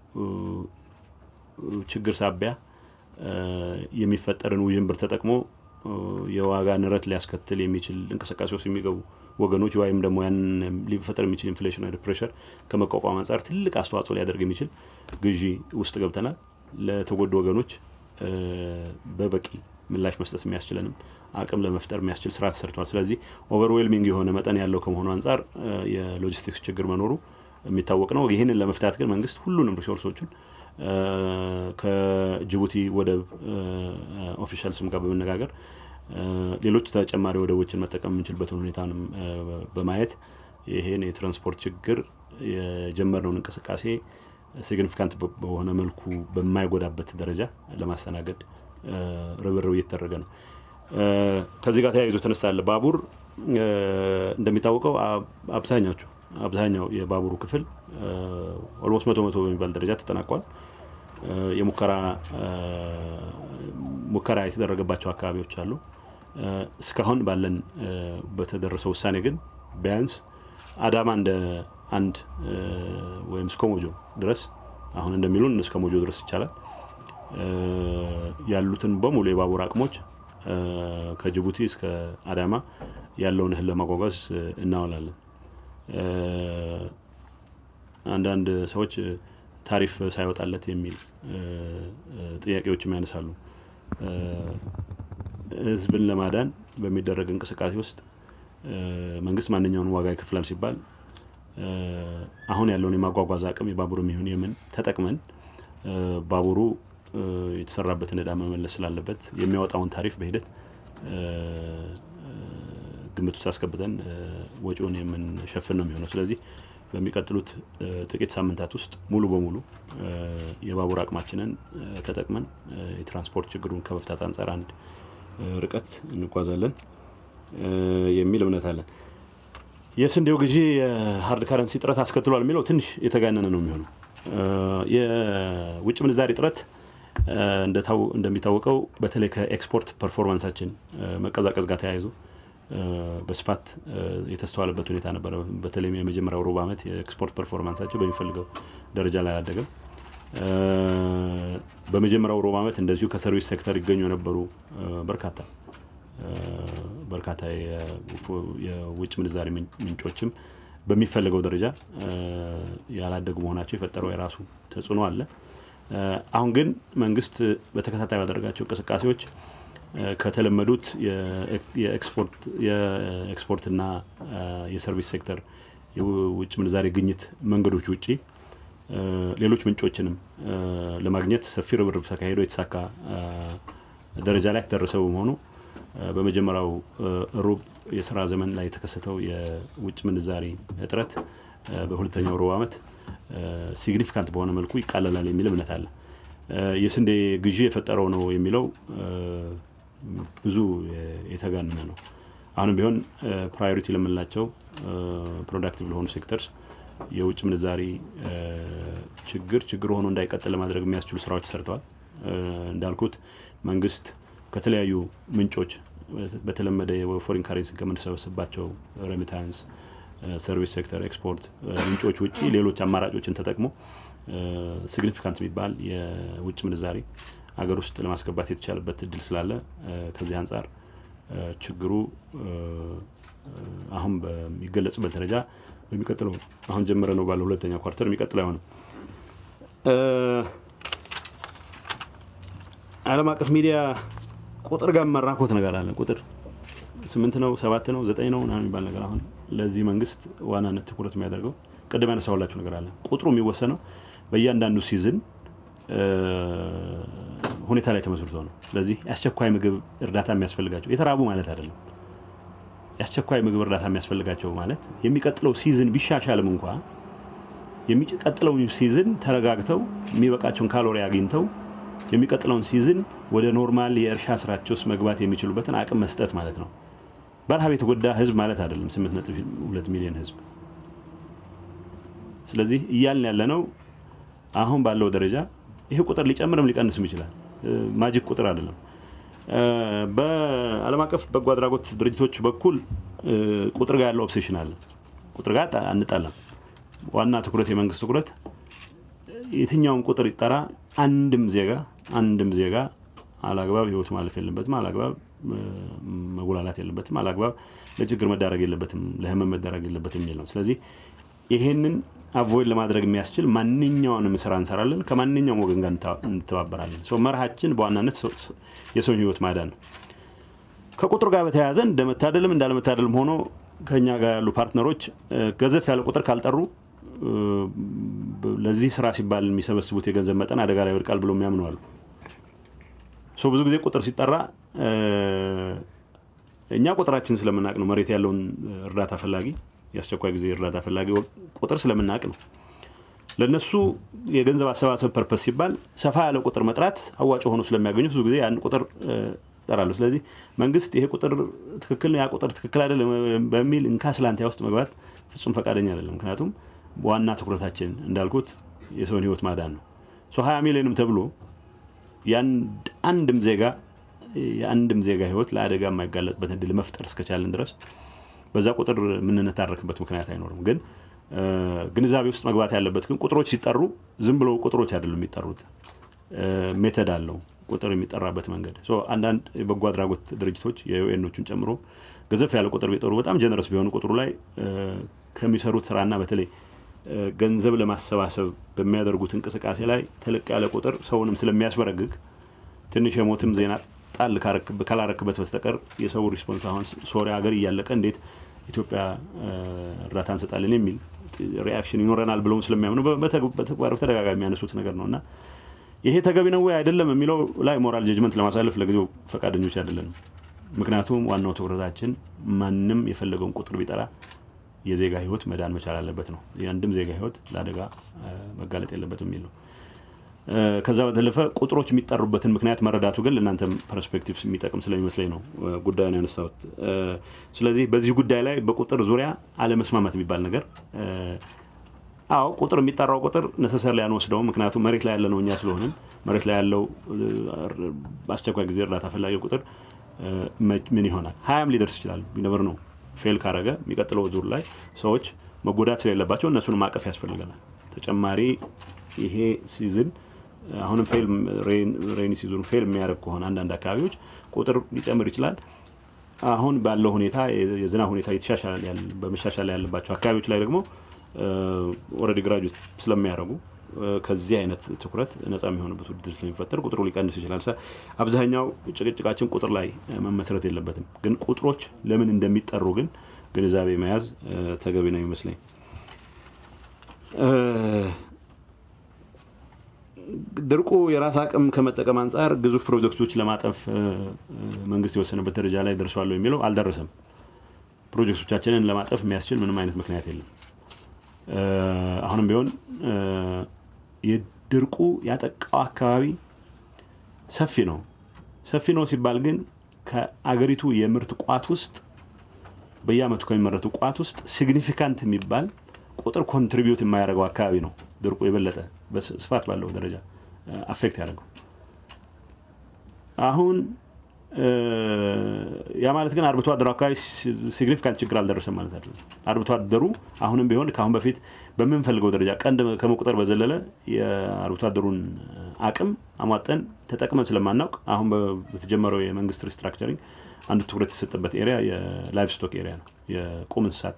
ችግር ሳቢያ የሚፈጠርን ውዥንብር ተጠቅሞ የዋጋ ንረት ሊያስከትል የሚችል እንቅስቃሴ ውስጥ የሚገቡ ወገኖች ወይም ደግሞ ያን ሊፈጠር የሚችል ኢንፍሌሽናሪ ፕሬሸር ከመቋቋም አንጻር ትልቅ አስተዋጽኦ ሊያደርግ የሚችል ግዢ ውስጥ ገብተናል። ለተጎዱ ወገኖች በበቂ ምላሽ መስጠት የሚያስችለንም አቅም ለመፍጠር የሚያስችል ስራ ተሰርቷል። ስለዚህ ኦቨርዌልሚንግ የሆነ መጠን ያለው ከመሆኑ አንጻር የሎጂስቲክስ ችግር መኖሩ የሚታወቅ ነው። ይህንን ለመፍታት ግን መንግስት ሁሉንም ሪሶርሶችን ከጅቡቲ ወደብ ኦፊሻልስም ጋር በመነጋገር ሌሎች ተጨማሪ ወደቦችን መጠቀም የምንችልበትን ሁኔታንም በማየት ይሄን የትራንስፖርት ችግር የጀመርነውን እንቅስቃሴ ሲግኒፊካንት በሆነ መልኩ በማይጎዳበት ደረጃ ለማስተናገድ ርብርብ እየተደረገ ነው። ከዚህ ጋር ተያይዞ ተነሳለ ባቡር እንደሚታወቀው አብዛኛቸው አብዛኛው የባቡሩ ክፍል ኦልሞስት መቶ መቶ በሚባል ደረጃ ተጠናቋል። የሙከራ ሙከራ የተደረገባቸው አካባቢዎች አሉ። እስካሁን ባለን በተደረሰው ውሳኔ ግን ቢያንስ አዳማ እንደ አንድ ወይም እስከ ሞጆ ድረስ አሁን እንደሚሉን እስከ ሞጆ ድረስ ይቻላል ያሉትን በሙሉ የባቡር አቅሞች ከጅቡቲ እስከ አዳማ ያለውን እህል ለማጓጓዝ እናውላለን። አንዳንድ ሰዎች ታሪፍ ሳይወጣለት የሚል ጥያቄዎችም ያነሳሉ። ህዝብን ለማዳን በሚደረግ እንቅስቃሴ ውስጥ መንግስት ማንኛውን ዋጋ ይከፍላል ሲባል አሁን ያለውን የማጓጓዝ አቅም የባቡር የሚሆን የምን ተጠቅመን ባቡሩ የተሰራበትን እዳ መመለስ ስላለበት የሚያወጣውን ታሪፍ በሂደት ግምት ውስጥ አስገብተን ወጪውን የምንሸፍን ነው የሚሆነው። ስለዚህ በሚቀጥሉት ጥቂት ሳምንታት ውስጥ ሙሉ በሙሉ የባቡር አቅማችንን ተጠቅመን የትራንስፖርት ችግሩን ከመፍታት አንጻር አንድ ርቀት እንጓዛለን የሚል እምነት አለን። የስንዴው ግዢ የሀርድ ካረንሲ እጥረት አስከትሏል የሚለው ትንሽ የተጋነነ ነው የሚሆነው። የውጭ ምንዛሪ እጥረት እንደሚታወቀው በተለይ ከኤክስፖርት ፐርፎርማንሳችን መቀዛቀዝ ጋር ተያይዞ በስፋት የተስተዋለበት ሁኔታ ነበረ። በተለይም የመጀመሪያው ሩብ ዓመት የኤክስፖርት ፐርፎርማንሳቸው በሚፈልገው ደረጃ ላይ አላደገም። በመጀመሪያው ሩብ ዓመት እንደዚሁ ከሰርቪስ ሴክተር ይገኙ የነበሩ በርካታ በርካታ የውጭ ምንዛሪ ምንጮችም በሚፈልገው ደረጃ ያላደጉ መሆናቸው የፈጠረው የራሱ ተጽዕኖ አለ። አሁን ግን መንግስት በተከታታይ ባደረጋቸው እንቅስቃሴዎች ከተለመዱት የኤክስፖርትና የሰርቪስ ሴክተር የውጭ ምንዛሬ ግኝት መንገዶች ውጪ ሌሎች ምንጮችንም ለማግኘት ሰፊ ርብርብ ተካሂዶ የተሳካ ደረጃ ላይ ተደረሰ በመሆኑ በመጀመሪያው ሩብ የስራ ዘመን ላይ የተከሰተው የውጭ ምንዛሪ እጥረት በሁለተኛው ሩብ ዓመት ሲግኒፊካንት በሆነ መልኩ ይቃለላል የሚል እምነት አለ። የስንዴ ግዢ የፈጠረው ነው የሚለው ብዙ የተጋነነ ነው። አሁንም ቢሆን ፕራዮሪቲ ለምንላቸው ፕሮዳክቲቭ ለሆኑ ሴክተርስ የውጭ ምንዛሪ ችግር ችግር ሆኖ እንዳይቀጥል ለማድረግ የሚያስችሉ ስራዎች ተሰርተዋል። እንዳልኩት መንግስት ከተለያዩ ምንጮች በተለመደ የፎሪን ካሬንሲን ከምንሰበስባቸው ሬሚታንስ፣ ሰርቪስ ሴክተር፣ ኤክስፖርት ምንጮች ውጭ ሌሎች አማራጮችን ተጠቅሞ ሲግኒፊካንት የሚባል የውጭ ምንዛሬ አገር ውስጥ ለማስገባት የተቻለበት እድል ስላለ ከዚህ አንጻር ችግሩ አሁን በሚገለጽበት ደረጃ በሚቀጥለው አሁን ጀምረ ነው ባለው ሁለተኛ ኳርተር የሚቀጥለው አይሆንም። ዓለም አቀፍ ሚዲያ ቁጥር ጋር መራኮት ነገር አለ። ቁጥር ስምንት ነው ሰባት ነው ዘጠኝ ነው ምናምን የሚባል ነገር አሁን ለዚህ መንግስት ዋናነት ትኩረት የሚያደርገው ቅድም ያነሳሁላችሁ ነገር አለ። ቁጥሩ የሚወሰነው በእያንዳንዱ ሲዝን ሁኔታ ላይ ተመስርቶ ነው። ስለዚህ የአስቸኳይ ምግብ እርዳታ የሚያስፈልጋቸው የተራቡ ማለት አይደለም። የአስቸኳይ ምግብ እርዳታ የሚያስፈልጋቸው ማለት የሚቀጥለው ሲዝን ቢሻሻልም እንኳ የሚቀጥለው ሲዝን ተረጋግተው የሚበቃቸውን ካሎሪ አግኝተው የሚቀጥለውን ሲዝን ወደ ኖርማል የእርሻ ስራቸው ውስጥ መግባት የሚችሉበትን አቅም መስጠት ማለት ነው። በረሃብ የተጎዳ ህዝብ ማለት አይደለም። 8.2 ሚሊዮን ህዝብ። ስለዚህ እያልን ያለ ነው አሁን ባለው ደረጃ ይሄ ቁጥር ሊጨምርም ሊቀንስም ይችላል። ማጂክ ቁጥር አይደለም። በዓለም አቀፍ በጎ አድራጎት ድርጅቶች በኩል ቁጥር ጋር ያለው ኦብሴሽን አለ። ቁጥር ጋር አንጣላም። ዋና ትኩረት የመንግስት ትኩረት የትኛውም ቁጥር ይጠራ፣ አንድም ዜጋ አንድም ዜጋ አላግባብ ህይወቱ ማለፍ የለበትም፣ አላግባብ መጉላላት የለበትም፣ አላግባብ ለችግር መዳረግ የለበትም፣ ለህመም መዳረግ የለበትም የሚል ነው። ስለዚህ ይሄንን አቮይድ ለማድረግ የሚያስችል ማንኛውንም ስራ እንሰራለን። ከማንኛውም ወገን ጋር እንተባበራለን። ሰው መርሃችን በዋናነት የሰውን ህይወት ማዳን ነው። ከቁጥር ጋር በተያያዘ እንደመታደልም እንዳለመታደልም ሆኖ ከኛ ጋር ያሉ ፓርትነሮች ገዘፍ ያለ ቁጥር ካልጠሩ ለዚህ ስራ ሲባል የሚሰበስቡት የገንዘብ መጠን አደጋ ላይ ይወድቃል ብሎ የሚያምኑ አሉ። ብዙ ጊዜ ቁጥር ሲጠራ እኛ ቁጥራችን ስለምናውቅ ነው። መሬት ያለውን እርዳታ ፈላጊ የአስቸኳይ ጊዜ እርዳታ ፈላጊ ቁጥር ስለምናውቅ ነው። ለእነሱ የገንዘብ አሰባሰብ ፐርፐስ ሲባል ሰፋ ያለ ቁጥር መጥራት አዋጭ ሆኖ ስለሚያገኙ ብዙ ጊዜ ያን ቁጥር ጠራሉ። ስለዚህ መንግስት ይሄ ቁጥር ትክክል ነው፣ ያ ቁጥር ትክክል አይደለም በሚል እንካ ስላንቲያ ውስጥ መግባት ፍጹም ፈቃደኛ አይደለም። ምክንያቱም ዋና ትኩረታችን እንዳልኩት የሰውን ህይወት ማዳን ነው። ሀያ ሚሊዮንም ተብሎ አንድም ዜጋ የአንድም ዜጋ ህይወት ለአደጋ የማይጋለጥበት እድል መፍጠር እስከቻለን ድረስ በዛ ቁጥር የምንነታረክበት ምክንያት አይኖርም። ግን ግንዛቤ ውስጥ መግባት ያለበት ግን ቁጥሮች ሲጠሩ ዝም ብለው ቁጥሮች አይደሉም የሚጠሩት፣ ሜተድ አለው ቁጥር የሚጠራበት መንገድ። አንዳንድ የበጎ አድራጎት ድርጅቶች የዩኤኖቹን ጨምሮ ገዘፍ ያለ ቁጥር ቢጠሩ በጣም ጀነረስ ቢሆኑ ቁጥሩ ላይ ከሚሰሩት ስራና በተለይ ገንዘብ ለማሰባሰብ በሚያደርጉት እንቅስቃሴ ላይ ተለቅ ያለ ቁጥር ሰውንም ስለሚያስበረግግ ትንሽ የሞትም ዜና ጣል ካላረክበት በስተቀር የሰው ሪስፖንስ አሁን ሶሪያ ሀገር እያለቀ እንዴት ኢትዮጵያ እርዳታ እንሰጣለን የሚል ሪያክሽን ይኖረናል ብለውን ስለሚያምኑ በተግባር በተደጋጋሚ የሚያነሱት ነገር ነው እና ይሄ ተገቢ ነው ወይ አይደለም የሚለው ላይ ሞራል ጀጅመንት ለማሳለፍ ለጊዜው ፈቃደኞች አይደለንም። ምክንያቱም ዋናው ትኩረታችን ማንም የፈለገውን ቁጥር ቢጠራ የዜጋ ህይወት መዳን መቻል አለበት ነው። የአንድም ዜጋ ህይወት ለአደጋ መጋለጥ የለበት የሚል ነው። ከዛ በተለፈ ቁጥሮች የሚጠሩበትን ምክንያት መረዳቱ ግን ለእናንተም ፐርስፔክቲቭ የሚጠቅም ስለሚመስለኝ ነው ጉዳዩን ያነሳሁት። ስለዚህ በዚህ ጉዳይ ላይ በቁጥር ዙሪያ አለመስማማት የሚባል ነገር አዎ ቁጥር የሚጠራው ቁጥር ነሰሰር ላይ አንወስደውም። ምክንያቱም መሬት ላይ ያለ ነው እኛ ስለሆንን መሬት ላይ ያለው በአስቸኳይ ጊዜ እርዳታ ፈላጊ ቁጥር ምን ይሆናል? ሀያም ሊደርስ ይችላል። ቢነብር ነው ፌል ካረገ የሚቀጥለው ዙር ላይ ሰዎች መጎዳት ስለሌለባቸው እነሱን ማቀፍ ያስፈልገናል። ተጨማሪ ይሄ ሲዝን አሁንም ፌል ሬኒ ሲዝኑ ፌል የሚያደርግ ከሆነ አንዳንድ አካባቢዎች ቁጥር ሊጨምር ይችላል። አሁን ባለው ሁኔታ የዝናብ ሁኔታ በመሻሻል ላይ ያለባቸው አካባቢዎች ላይ ደግሞ ኦልሬዲ ግራጁዌት ስለሚያደርጉ ከዚህ አይነት ትኩረት ነጻ የሚሆንበት ውድድር ስለሚፈጠር ቁጥሩ ሊቀንስ ይችላል። አብዛኛው ጭቅጭቃችን ቁጥር ላይ መመስረት የለበትም። ግን ቁጥሮች ለምን እንደሚጠሩ ግን ግንዛቤ መያዝ ተገቢ ነው ይመስለኝ። ድርቁ የራስ አቅም ከመጠቀም አንጻር ግዙፍ ፕሮጀክቶች ለማጠፍ መንግስት የወሰነበት ደረጃ ላይ ደርሷለሁ የሚለው አልደረሰም። ፕሮጀክቶቻችንን ለማጠፍ የሚያስችል ምንም አይነት ምክንያት የለም። አሁንም ቢሆን የድርቁ ያጠቃው አካባቢ ሰፊ ነው። ሰፊ ነው ሲባል ግን ከአገሪቱ የምርት ቋት ውስጥ በየአመቱ ከሚመረቱ ቋት ውስጥ ሲግኒፊካንት የሚባል ቁጥር ኮንትሪቢዩት የማያደርገው አካባቢ ነው ድርቁ የበለጠ ስፋት ባለው ደረጃ አፌክት ያደርገው። አሁን ያ ማለት ግን አርብቶ አደሩ አካባቢ ሲግኒፊካንት ችግር አልደረሰም ማለት አይደለም። አርብቶ አደሩ አሁንም ቢሆን ከአሁን በፊት በምንፈልገው ደረጃ ቀንድ ከመቁጠር በዘለለ የአርብቶ አደሩን አቅም አሟጠን ተጠቅመን ስለማናውቅ አሁን በተጀመረው የመንግስት ሪስትራክቸሪንግ አንዱ ትኩረት የተሰጠበት ኤሪያ የላይቭ ስቶክ ኤሪያ ነው። የቁም እንስሳት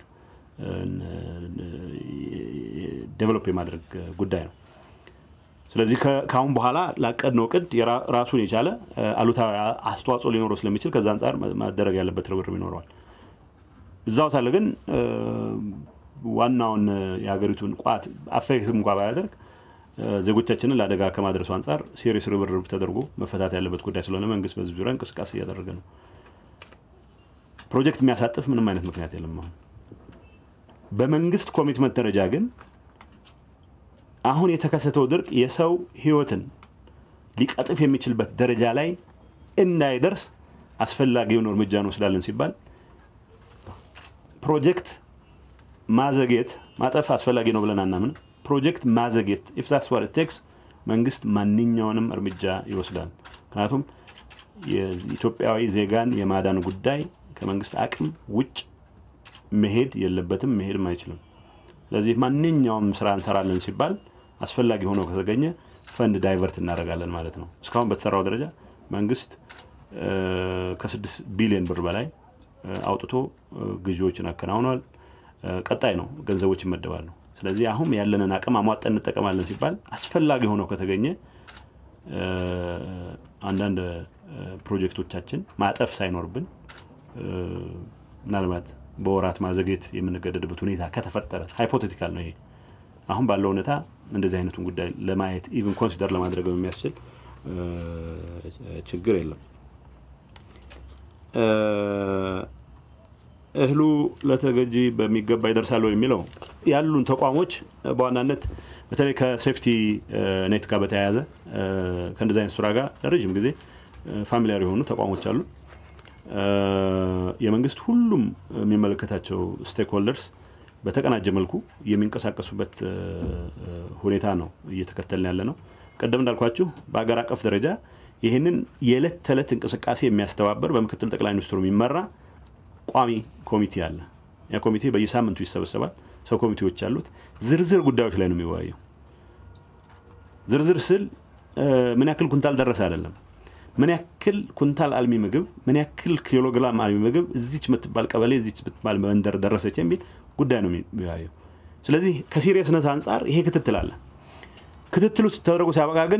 ዴቨሎፕ የማድረግ ጉዳይ ነው። ስለዚህ ከአሁን በኋላ ላቀድነው እቅድ ራሱን የቻለ አሉታዊ አስተዋጽኦ ሊኖረው ስለሚችል ከዛ አንጻር ማደረግ ያለበት ርብርብ ይኖረዋል። እዛው ሳለ ግን ዋናውን የሀገሪቱን ቋት አፌክትም እንኳ ባያደርግ ዜጎቻችንን ለአደጋ ከማድረሱ አንጻር ሴሪየስ ርብርብ ተደርጎ መፈታት ያለበት ጉዳይ ስለሆነ መንግስት በዚህ ዙሪያ እንቅስቃሴ እያደረገ ነው። ፕሮጀክት የሚያሳጥፍ ምንም አይነት ምክንያት የለም። አሁን በመንግስት ኮሚትመንት ደረጃ ግን አሁን የተከሰተው ድርቅ የሰው ህይወትን ሊቀጥፍ የሚችልበት ደረጃ ላይ እንዳይደርስ አስፈላጊውን እርምጃ እንወስዳለን ሲባል ፕሮጀክት ማዘግየት ማጠፍ አስፈላጊ ነው ብለን አናምንም። ፕሮጀክት ማዘግየት ኢፍ ዛትስ ዋት ኢት ቴክስ መንግስት ማንኛውንም እርምጃ ይወስዳል። ምክንያቱም የኢትዮጵያዊ ዜጋን የማዳን ጉዳይ ከመንግስት አቅም ውጭ መሄድ የለበትም፣ መሄድም አይችልም። ስለዚህ ማንኛውም ስራ እንሰራለን ሲባል አስፈላጊ ሆኖ ከተገኘ ፈንድ ዳይቨርት እናደርጋለን ማለት ነው። እስካሁን በተሰራው ደረጃ መንግስት ከስድስት ቢሊዮን ብር በላይ አውጥቶ ግዢዎችን አከናውኗል። ቀጣይ ነው ገንዘቦች ይመደባሉ። ስለዚህ አሁን ያለንን አቅም አሟጠን እንጠቀማለን ሲባል አስፈላጊ ሆኖ ከተገኘ አንዳንድ ፕሮጀክቶቻችን ማጠፍ ሳይኖርብን ምናልባት በወራት ማዘግየት የምንገደድበት ሁኔታ ከተፈጠረ ሃይፖቴቲካል ነው ይሄ። አሁን ባለው ሁኔታ እንደዚህ አይነቱን ጉዳይ ለማየት ኢቭን ኮንሲደር ለማድረግ የሚያስችል ችግር የለም። እህሉ ለተገጂ በሚገባ ይደርሳሉ የሚለው ያሉን ተቋሞች በዋናነት በተለይ ከሴፍቲ ኔት ጋር በተያያዘ ከእንደዚህ አይነት ስራ ጋር ለረዥም ጊዜ ፋሚሊያር የሆኑ ተቋሞች አሉ። የመንግስት ሁሉም የሚመለከታቸው ስቴክሆልደርስ በተቀናጀ መልኩ የሚንቀሳቀሱበት ሁኔታ ነው እየተከተልን ያለ ነው። ቀደም እንዳልኳችሁ በሀገር አቀፍ ደረጃ ይህንን የዕለት ተዕለት እንቅስቃሴ የሚያስተባበር በምክትል ጠቅላይ ሚኒስትሩ የሚመራ ቋሚ ኮሚቴ አለ። ያ ኮሚቴ በየሳምንቱ ይሰበሰባል። ሰው ኮሚቴዎች አሉት። ዝርዝር ጉዳዮች ላይ ነው የሚወያየው። ዝርዝር ስል ምን ያክል ኩንታል ደረሰ አይደለም ምን ያክል ኩንታል አልሚ ምግብ ምን ያክል ኪሎግራም አልሚ ምግብ እዚች የምትባል ቀበሌ እዚች የምትባል መንደር ደረሰች የሚል ጉዳይ ነው የሚወያየው። ስለዚህ ከሲሪየስነት አንጻር ይሄ ክትትል አለ። ክትትሉ ተደረጎ ሲያበቃ ግን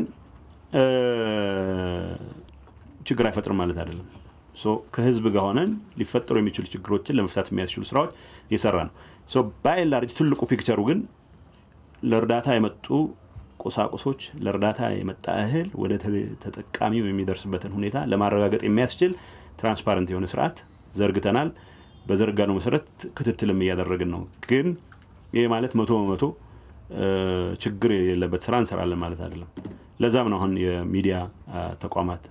ችግር አይፈጥርም ማለት አይደለም። ከህዝብ ጋር ሆነን ሊፈጠሩ የሚችሉ ችግሮችን ለመፍታት የሚያስችሉ ስራዎች እየሰራ ነው። ባይ ላርጅ ትልቁ ፒክቸሩ ግን ለእርዳታ የመጡ ቁሳቁሶች ለእርዳታ የመጣ እህል ወደ ተጠቃሚው የሚደርስበትን ሁኔታ ለማረጋገጥ የሚያስችል ትራንስፓረንት የሆነ ስርዓት ዘርግተናል። በዘርጋነው መሰረት ክትትልም እያደረግን ነው። ግን ይህ ማለት መቶ በመቶ ችግር የሌለበት ስራ እንሰራለን ማለት አይደለም። ለዛም ነው አሁን የሚዲያ ተቋማት፣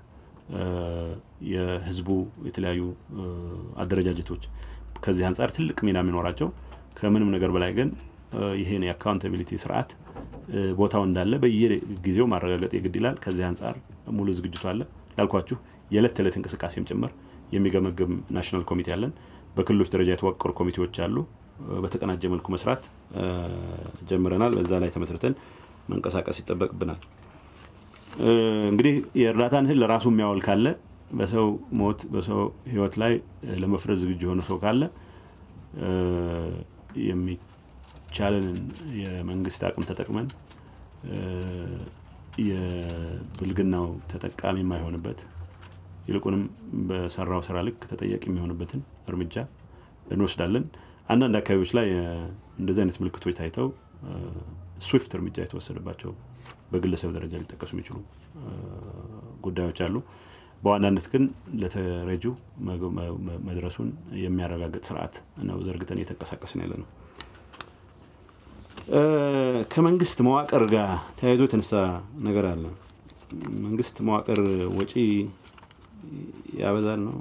የህዝቡ የተለያዩ አደረጃጀቶች ከዚህ አንጻር ትልቅ ሚና የሚኖራቸው ከምንም ነገር በላይ ግን ይህን የአካውንታቢሊቲ ስርዓት ቦታው እንዳለ በየጊዜው ማረጋገጥ የግድ ይላል። ከዚህ አንጻር ሙሉ ዝግጅቱ አለ። ላልኳችሁ የዕለት ተዕለት እንቅስቃሴም ጭምር የሚገመግም ናሽናል ኮሚቴ አለን። በክልሎች ደረጃ የተዋቀሩ ኮሚቴዎች አሉ። በተቀናጀ መልኩ መስራት ጀምረናል። በዛ ላይ ተመስርተን መንቀሳቀስ ይጠበቅብናል። እንግዲህ የእርዳታን እህል ለራሱ የሚያወል ካለ በሰው ሞት በሰው ሕይወት ላይ ለመፍረድ ዝግጁ የሆነ ሰው ካለ የሚቻለንን የመንግስት አቅም ተጠቅመን የብልግናው ተጠቃሚ የማይሆንበት ይልቁንም በሰራው ስራ ልክ ተጠያቂ የሚሆንበትን እርምጃ እንወስዳለን። አንዳንድ አካባቢዎች ላይ እንደዚህ አይነት ምልክቶች ታይተው ስዊፍት እርምጃ የተወሰደባቸው በግለሰብ ደረጃ ሊጠቀሱ የሚችሉ ጉዳዮች አሉ። በዋናነት ግን ለተረጁ መድረሱን የሚያረጋግጥ ስርዓት ነው ዘርግተን እየተንቀሳቀስን ያለ ነው። ከመንግስት መዋቅር ጋር ተያይዞ የተነሳ ነገር አለ። መንግስት መዋቅር ወጪ ያበዛል ነው።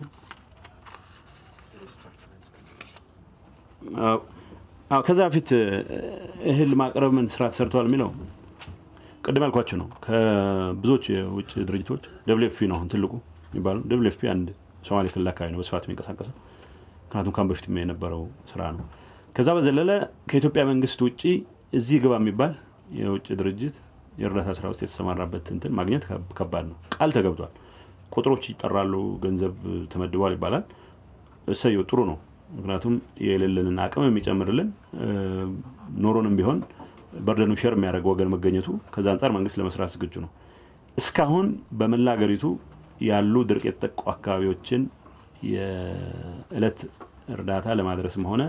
ከዛ በፊት እህል ማቅረብ ምን ስራ ተሰርተዋል የሚለው ቅድም ያልኳቸው ነው። ከብዙዎች የውጭ ድርጅቶች ደብሊው ኤፍ ፒ ነው አሁን ትልቁ የሚባለው። ደብሊው ኤፍ ፒ አንድ ሶማሌ ክልል አካባቢ ነው በስፋት የሚንቀሳቀሰው፣ ምክንያቱም ካሁን በፊት የነበረው ስራ ነው። ከዛ በዘለለ ከኢትዮጵያ መንግስት ውጭ እዚህ ግባ የሚባል የውጭ ድርጅት የእርዳታ ስራ ውስጥ የተሰማራበት እንትን ማግኘት ከባድ ነው። ቃል ተገብቷል፣ ቁጥሮች ይጠራሉ፣ ገንዘብ ተመድቧል ይባላል። እሰየው ጥሩ ነው። ምክንያቱም የሌለንን አቅም የሚጨምርልን ኖሮንም ቢሆን በርደኑ ሼር የሚያደርግ ወገን መገኘቱ ከዛ አንጻር መንግስት ለመስራት ዝግጁ ነው። እስካሁን በመላ ሀገሪቱ ያሉ ድርቅ የተጠቁ አካባቢዎችን የእለት እርዳታ ለማድረስም ሆነ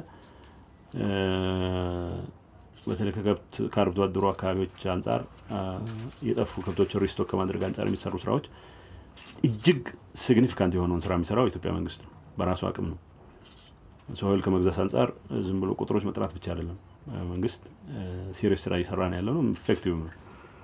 በተለይ ከከብት ከአርብቶ አደሩ አካባቢዎች አንጻር የጠፉ ከብቶችን ሪስቶክ ከማድረግ አንጻር የሚሰሩ ስራዎች እጅግ ሲግኒፊካንት የሆነውን ስራ የሚሰራው የኢትዮጵያ መንግስት ነው። በራሱ አቅም ነው። ሰው ከመግዛት አንጻር ዝም ብሎ ቁጥሮች መጥራት ብቻ አይደለም። መንግስት ሲሪየስ ስራ እየሰራ ነው ያለ ነው። ኢፌክቲቭ ነው።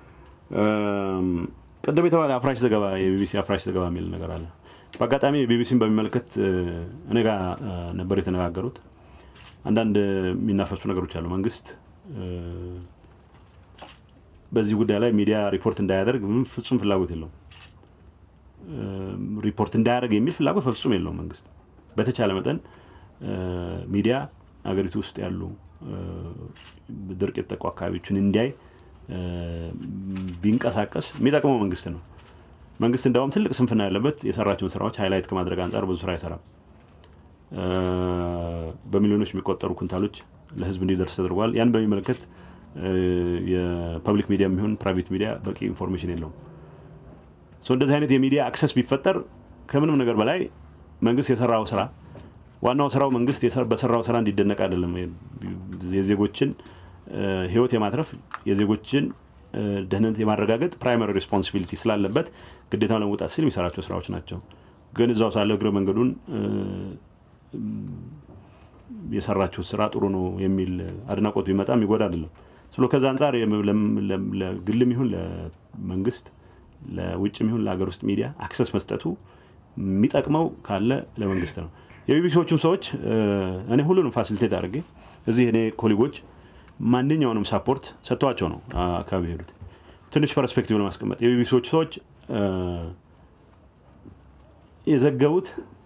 ቅድም የተባለ አፍራሽ ዘገባ የቢቢሲ አፍራሽ ዘገባ የሚል ነገር አለ። በአጋጣሚ ቢቢሲን በሚመለከት እኔ ጋር ነበር የተነጋገሩት። አንዳንድ የሚናፈሱ ነገሮች አሉ። መንግስት በዚህ ጉዳይ ላይ ሚዲያ ሪፖርት እንዳያደርግ ምንም ፍጹም ፍላጎት የለውም። ሪፖርት እንዳያደርግ የሚል ፍላጎት በፍጹም የለውም መንግስት በተቻለ መጠን ሚዲያ ሀገሪቱ ውስጥ ያሉ ድርቅ የተጠቁ አካባቢዎችን እንዲያይ ቢንቀሳቀስ የሚጠቅመው መንግስት ነው። መንግስት እንዲያውም ትልቅ ስንፍና ያለበት የሰራቸውን ስራዎች ሃይላይት ከማድረግ አንጻር ብዙ ስራ አይሰራም። በሚሊዮኖች የሚቆጠሩ ኩንታሎች ለህዝብ እንዲደርስ ተደርጓል። ያን በሚመለከት የፐብሊክ ሚዲያ የሚሆን ፕራይቬት ሚዲያ በቂ ኢንፎርሜሽን የለውም። እንደዚህ አይነት የሚዲያ አክሰስ ቢፈጠር ከምንም ነገር በላይ መንግስት የሰራው ስራ ዋናው ስራው መንግስት በሰራው ስራ እንዲደነቅ አይደለም። የዜጎችን ህይወት የማትረፍ የዜጎችን ደህንነት የማረጋገጥ ፕራይማሪ ሬስፖንሲቢሊቲ ስላለበት ግዴታውን ለመውጣት ሲል የሚሰራቸው ስራዎች ናቸው። ግን እዛው ሳለ እግረ መንገዱን የሰራችሁት ስራ ጥሩ ነው የሚል አድናቆት ቢመጣ የሚጎዳ አይደለም። ስለ ከዛ አንጻር ለግልም ይሁን ለመንግስት ለውጭም ይሁን ለሀገር ውስጥ ሚዲያ አክሰስ መስጠቱ የሚጠቅመው ካለ ለመንግስት ነው። የቢቢሲዎቹም ሰዎች እኔ ሁሉንም ፋሲሊቴት አድርጌ እዚህ እኔ ኮሊጎች ማንኛውንም ሳፖርት ሰጥተዋቸው ነው አካባቢ ሄዱት። ትንሽ ፐርስፔክቲቭ ለማስቀመጥ የቢቢሲዎቹ ሰዎች የዘገቡት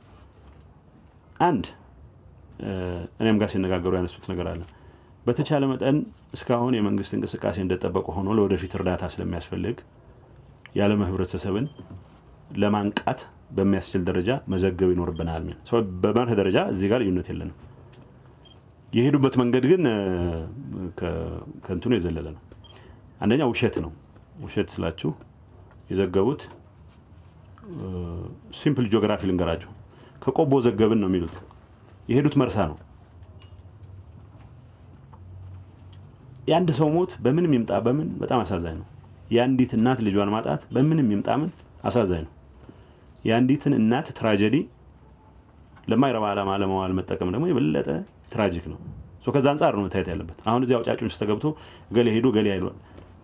አንድ እኔም ጋር ሲነጋገሩ ያነሱት ነገር አለ። በተቻለ መጠን እስካሁን የመንግስት እንቅስቃሴ እንደጠበቀ ሆኖ ለወደፊት እርዳታ ስለሚያስፈልግ የዓለም ህብረተሰብን ለማንቃት በሚያስችል ደረጃ መዘገብ ይኖርብናል። በመርህ ደረጃ እዚህ ጋር ልዩነት የለንም። የሄዱበት መንገድ ግን ከእንትኑ የዘለለ ነው። አንደኛ ውሸት ነው። ውሸት ስላችሁ የዘገቡት ሲምፕል ጂኦግራፊ ልንገራቸው። ከቆቦ ዘገብን ነው የሚሉት። የሄዱት መርሳ ነው። የአንድ ሰው ሞት በምንም ይምጣ በምን በጣም አሳዛኝ ነው። የአንዲት እናት ልጇን ማጣት በምንም ይምጣ ምን አሳዛኝ ነው። የአንዲትን እናት ትራጀዲ ለማይረባ ዓላማ ለመዋል መጠቀም ደግሞ የበለጠ ትራጂክ ነው። ከዛ አንጻር ነው መታየት ያለበት። አሁን እዚህ አውጫጭን ውስጥ ተገብቶ ገሌ ሄዱ ገሌ አይሏል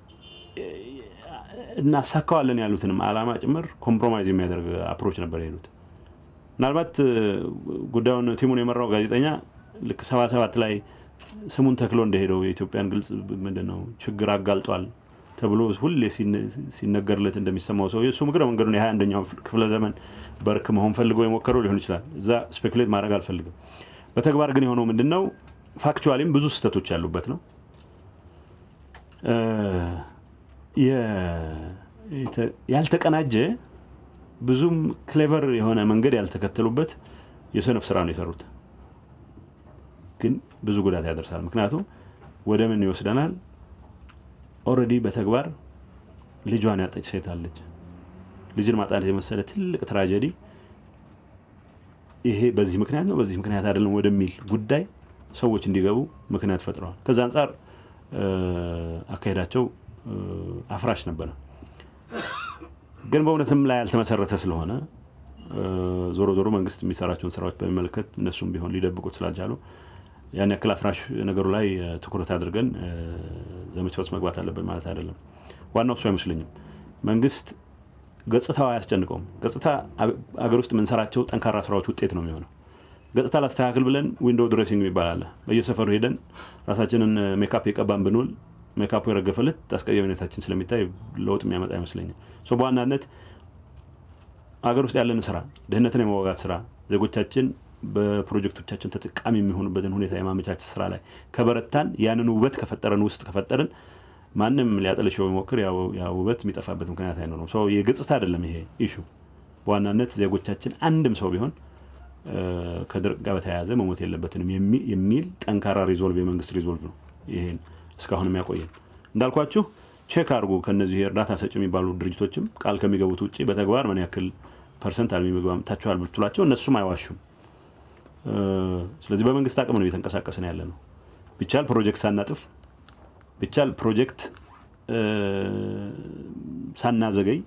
እናሳካዋለን ያሉትንም ዓላማ ጭምር ኮምፕሮማይዝ የሚያደርግ አፕሮች ነበር የሄዱት። ምናልባት ጉዳዩን ቲሙን የመራው ጋዜጠኛ ልክ ሰባ ሰባት ላይ ስሙን ተክሎ እንደሄደው የኢትዮጵያን ግልጽ ምንድን ነው ችግር አጋልጧል ተብሎ ሁሌ ሲነገርለት እንደሚሰማው ሰው እሱ እግረ መንገዱን የሀያ አንደኛው ክፍለ ዘመን በርክ መሆን ፈልገው የሞከረው ሊሆን ይችላል። እዛ ስፔኩሌት ማድረግ አልፈልግም። በተግባር ግን የሆነው ምንድን ነው? ፋክቹዋሊም ብዙ ስህተቶች ያሉበት ነው። ያልተቀናጀ ብዙም ክሌቨር የሆነ መንገድ ያልተከተሉበት የሰነፍ ስራ ነው የሰሩት። ግን ብዙ ጉዳት ያደርሳል። ምክንያቱም ወደ ምን ይወስደናል? ኦልሬዲ በተግባር ልጇን ያጠች ሴት አለች። ልጅን ማጣት የመሰለ ትልቅ ትራጀዲ ይሄ በዚህ ምክንያት ነው በዚህ ምክንያት አይደለም ወደሚል ጉዳይ ሰዎች እንዲገቡ ምክንያት ፈጥረዋል። ከዛ አንጻር አካሄዳቸው አፍራሽ ነበረ። ግን በእውነትም ላይ ያልተመሰረተ ስለሆነ ዞሮ ዞሮ መንግስት የሚሰራቸውን ስራዎች በሚመለከት እነሱም ቢሆን ሊደብቁት ስላልቻሉ ያን ያክል አፍራሽ ነገሩ ላይ ትኩረት አድርገን ዘመቻ ውስጥ መግባት አለብን ማለት አይደለም። ዋናው እሱ አይመስለኝም። መንግስት ገጽታው አያስጨንቀውም። ገጽታ አገር ውስጥ የምንሰራቸው ጠንካራ ስራዎች ውጤት ነው የሚሆነው። ገጽታ ላስተካክል ብለን ዊንዶው ድሬሲንግ የሚባል አለ። በየሰፈሩ ሄደን ራሳችንን ሜካፕ የቀባን ብንውል ሜካፑ የረገፈለት አስቀያሚነታችን ስለሚታይ ለውጥ የሚያመጣ አይመስለኝም። በዋናነት አገር ውስጥ ያለን ስራ፣ ድህነትን የመዋጋት ስራ፣ ዜጎቻችን በፕሮጀክቶቻችን ተጠቃሚ የሚሆኑበትን ሁኔታ የማመቻቸት ስራ ላይ ከበረታን ያንን ውበት ከፈጠረን ውስጥ ከፈጠርን ማንም ሊያጠለሸው የሚሞክር ያ ውበት የሚጠፋበት ምክንያት አይኖርም። ሰው የገጽታ አይደለም ይሄ ኢሹ። በዋናነት ዜጎቻችን አንድም ሰው ቢሆን ከድርቅ ጋር በተያያዘ መሞት የለበትንም የሚል ጠንካራ ሪዞልቭ የመንግስት ሪዞልቭ ነው ይሄን እስካሁን የሚያቆየን። እንዳልኳችሁ ቼክ አድርጉ። ከነዚህ እርዳታ ሰጪ የሚባሉ ድርጅቶችም ቃል ከሚገቡት ውጭ በተግባር ምን ያክል ፐርሰንት አልሚ ምግብ አምጥታችኋል ብትሏቸው እነሱም አይዋሹም። ስለዚህ በመንግስት አቅም ነው እየተንቀሳቀስን ያለ ነው። ቢቻል ፕሮጀክት ሳናጥፍ ቢቻል ፕሮጀክት ሳናዘገይ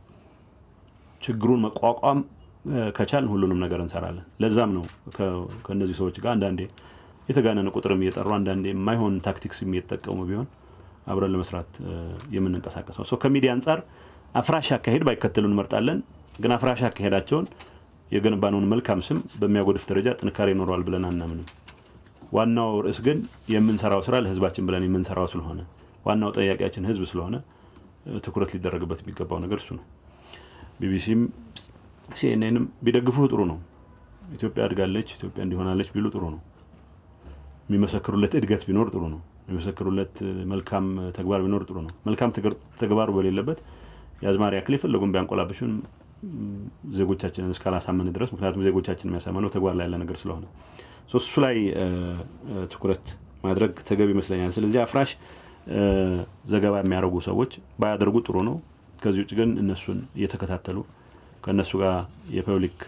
ችግሩን መቋቋም ከቻልን ሁሉንም ነገር እንሰራለን። ለዛም ነው ከእነዚህ ሰዎች ጋር አንዳንዴ የተጋነነ ቁጥርም እየጠሩ አንዳንዴ የማይሆን ታክቲክስ እየተጠቀሙ ቢሆን አብረን ለመስራት የምንንቀሳቀሰው ሰው ከሚዲያ አንጻር አፍራሽ አካሄድ ባይከተሉ እንመርጣለን። ግን አፍራሽ አካሄዳቸውን የገነባነውን መልካም ስም በሚያጎድፍ ደረጃ ጥንካሬ ይኖረዋል ብለን አናምንም። ዋናው ርዕስ ግን የምንሰራው ስራ ለህዝባችን ብለን የምንሰራው ስለሆነ ዋናው ጠያቂያችን ህዝብ ስለሆነ ትኩረት ሊደረግበት የሚገባው ነገር እሱ ነው። ቢቢሲም ሲኤንኤንም ቢደግፉ ጥሩ ነው። ኢትዮጵያ አድጋለች፣ ኢትዮጵያ እንዲሆናለች ቢሉ ጥሩ ነው። የሚመሰክሩለት እድገት ቢኖር ጥሩ ነው። የሚመሰክሩለት መልካም ተግባር ቢኖር ጥሩ ነው። መልካም ተግባሩ በሌለበት የአዝማሪ ያክል የፈለጉን ቢያንቆላብሽን ዜጎቻችንን እስካላሳመን ድረስ ምክንያቱም ዜጎቻችን የሚያሳመነው ተግባር ላይ ያለ ነገር ስለሆነ እሱ ላይ ትኩረት ማድረግ ተገቢ ይመስለኛል። ስለዚህ አፍራሽ ዘገባ የሚያደርጉ ሰዎች ባያደርጉ ጥሩ ነው። ከዚህ ውጭ ግን እነሱን እየተከታተሉ ከእነሱ ጋር የፐብሊክ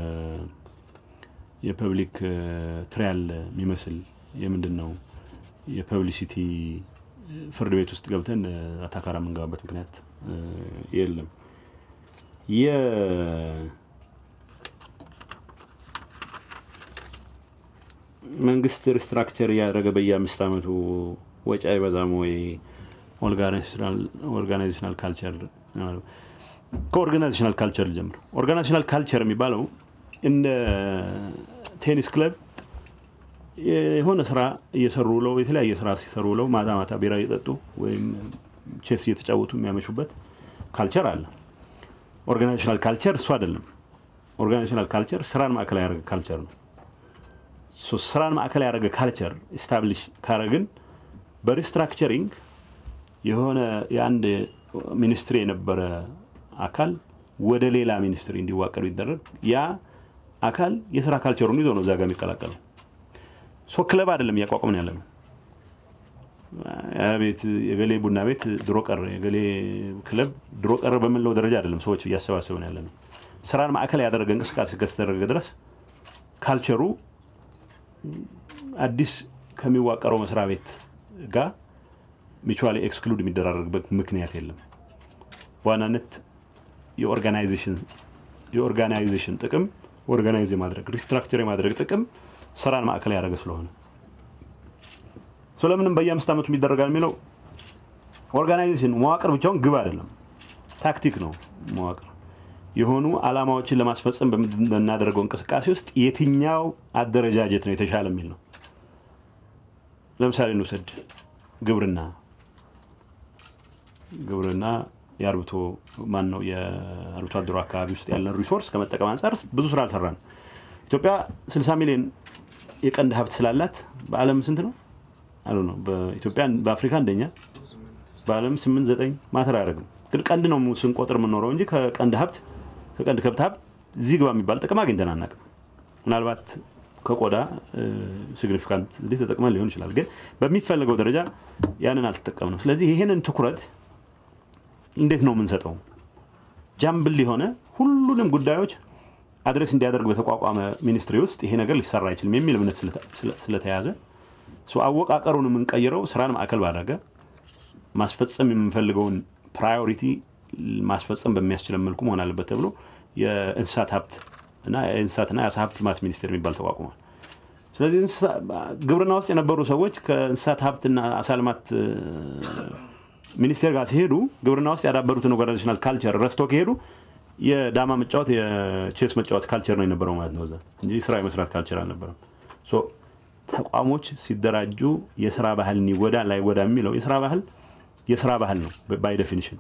የፐብሊክ ትሪያል የሚመስል የምንድን ነው የፐብሊሲቲ ፍርድ ቤት ውስጥ ገብተን አታካራ የምንገባበት ምክንያት የለም። መንግስት ሪስትራክቸር እያደረገ በየአምስት ዓመቱ ወጪ አይበዛም ወይ? ኦርጋናይዜሽናል ካልቸር ከኦርጋናይዜሽናል ካልቸር ልጀምር። ኦርጋናይዜሽናል ካልቸር የሚባለው እንደ ቴኒስ ክለብ የሆነ ስራ እየሰሩ ውለው የተለያየ ስራ ሲሰሩ ውለው ማታ ማታ ቢራ እየጠጡ ወይም ቼስ እየተጫወቱ የሚያመሹበት ካልቸር አለ። ኦርጋናይዜሽናል ካልቸር እሱ አይደለም። ኦርጋናይዜሽናል ካልቸር ስራን ማዕከል ያደረገ ካልቸር ነው። ስራን ማዕከል ያደረገ ካልቸር ኢስታብሊሽ ካረግን በሪስትራክቸሪንግ የሆነ የአንድ ሚኒስትሪ የነበረ አካል ወደ ሌላ ሚኒስትሪ እንዲዋቀር ቢደረግ ያ አካል የስራ ካልቸሩን ይዞ ነው እዛ ጋር የሚቀላቀለው። ሶ ክለብ አይደለም እያቋቋምን ያለ ነው። ቤት የገሌ ቡና ቤት ድሮ ቀረ፣ የገሌ ክለብ ድሮ ቀረ በምንለው ደረጃ አይደለም ሰዎች እያሰባሰብን ያለ ነው። ስራን ማዕከል ያደረገ እንቅስቃሴ እስከተደረገ ድረስ ካልቸሩ አዲስ ከሚዋቀረው መስሪያ ቤት ጋር ሚቹዋሊ ኤክስክሉድ የሚደራረግበት ምክንያት የለም። በዋናነት የኦርጋናይዜሽን ጥቅም ኦርጋናይዝ የማድረግ ሪስትራክቸር የማድረግ ጥቅም ስራን ማዕከል ያደረገ ስለሆነ ስለምንም በየአምስት ዓመቱ ይደረጋል የሚለው ኦርጋናይዜሽን መዋቅር ብቻውን ግብ አይደለም፣ ታክቲክ ነው። መዋቅር የሆኑ አላማዎችን ለማስፈጸም በምናደርገው እንቅስቃሴ ውስጥ የትኛው አደረጃጀት ነው የተሻለ የሚል ነው። ለምሳሌ እንውሰድ ግብርና ግብርና የአርብቶ ማን ነው የአርብቶ አደሩ አካባቢ ውስጥ ያለን ሪሶርስ ከመጠቀም አንጻር ብዙ ስራ አልሰራን። ኢትዮጵያ 60 ሚሊዮን የቀንድ ሀብት ስላላት በዓለም ስንት ነው አሉ ነው በኢትዮጵያ በአፍሪካ አንደኛ በዓለም ስምንት ዘጠኝ ማተር አያደርግም። ግን ቀንድ ነው ስንቆጥር የምንኖረው እንጂ ከቀንድ ሀብት ከቀንድ ከብት ሀብት እዚህ ግባ የሚባል ጥቅም አግኝተን አናውቅም። ምናልባት ከቆዳ ሲግኒፊካንት ተጠቅመን ሊሆን ይችላል፣ ግን በሚፈለገው ደረጃ ያንን አልተጠቀምነው። ስለዚህ ይህንን ትኩረት እንዴት ነው የምንሰጠው? ጃምብል የሆነ ሁሉንም ጉዳዮች አድሬስ እንዲያደርግ በተቋቋመ ሚኒስትሪ ውስጥ ይሄ ነገር ሊሰራ አይችልም የሚል እምነት ስለተያዘ አወቃቀሩን የምንቀይረው ስራን ማዕከል ባደረገ ማስፈጸም የምንፈልገውን ፕራዮሪቲ ማስፈጸም በሚያስችለን መልኩ መሆን አለበት ተብሎ የእንስሳት ሀብት እና የእንስሳትና የአሳ ሀብት ልማት ሚኒስቴር የሚባል ተቋቁሟል። ስለዚህ ግብርና ውስጥ የነበሩ ሰዎች ከእንስሳት ሀብትና አሳ ልማት ሚኒስቴር ጋር ሲሄዱ ግብርና ውስጥ ያዳበሩትን ኦርጋናይዜሽናል ካልቸር ረስቶ ከሄዱ የዳማ መጫወት የቼስ መጫወት ካልቸር ነው የነበረው ማለት ነው እዛ እንጂ ስራ የመስራት ካልቸር አልነበረም። ተቋሞች ሲደራጁ የስራ ባህልን ይጎዳ ላይጎዳ የሚለው የስራ ባህል የስራ ባህል ነው ባይ ዴፊኒሽን።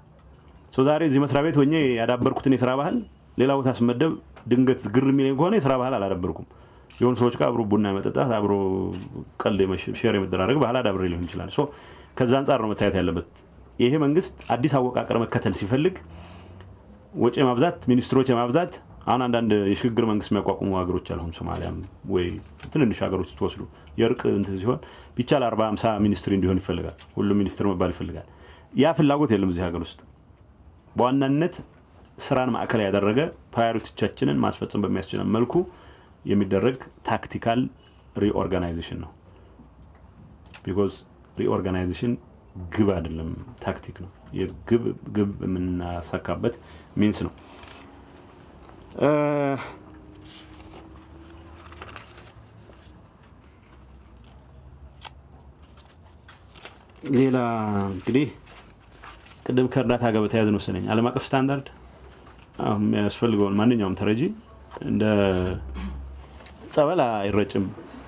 ዛሬ እዚህ መስሪያ ቤት ሆኜ ያዳበርኩትን የስራ ባህል ሌላ ቦታ ስመደብ ድንገት ግር የሚለኝ ከሆነ የስራ ባህል አላዳበርኩም። የሆኑ ሰዎች ጋር አብሮ ቡና የመጠጣት አብሮ ቀልድ ሼር የመደራረግ ባህል አዳብሬ ሊሆን ይችላል። ከዛ አንጻር ነው መታየት ያለበት። ይሄ መንግስት አዲስ አወቃቀር መከተል ሲፈልግ ወጪ የማብዛት ሚኒስትሮች የማብዛት አሁን አንዳንድ የሽግግር መንግስት የሚያቋቁሙ ሀገሮች አልሁም ሶማሊያም ወይ ትንንሽ ሀገሮች ትወስዱ የእርቅ እንትን ሲሆን ቢቻል አርባ ሃምሳ ሚኒስትሪ እንዲሆን ይፈልጋል። ሁሉም ሚኒስትር መባል ይፈልጋል። ያ ፍላጎት የለም እዚህ ሀገር ውስጥ። በዋናነት ስራን ማዕከል ያደረገ ፕራዮሪቲቻችንን ማስፈጸም በሚያስችለን መልኩ የሚደረግ ታክቲካል ሪኦርጋናይዜሽን ነው። ቢኮዝ ሪኦርጋናይዜሽን ግብ አይደለም፣ ታክቲክ ነው። የግብ ግብ የምናሳካበት ሚንስ ነው። ሌላ እንግዲህ ቅድም ከእርዳታ ጋር በተያያዘ ነው መሰለኝ ዓለም አቀፍ ስታንዳርድ የሚያስፈልገውን ማንኛውም ተረጂ እንደ ጸበል አይረጭም።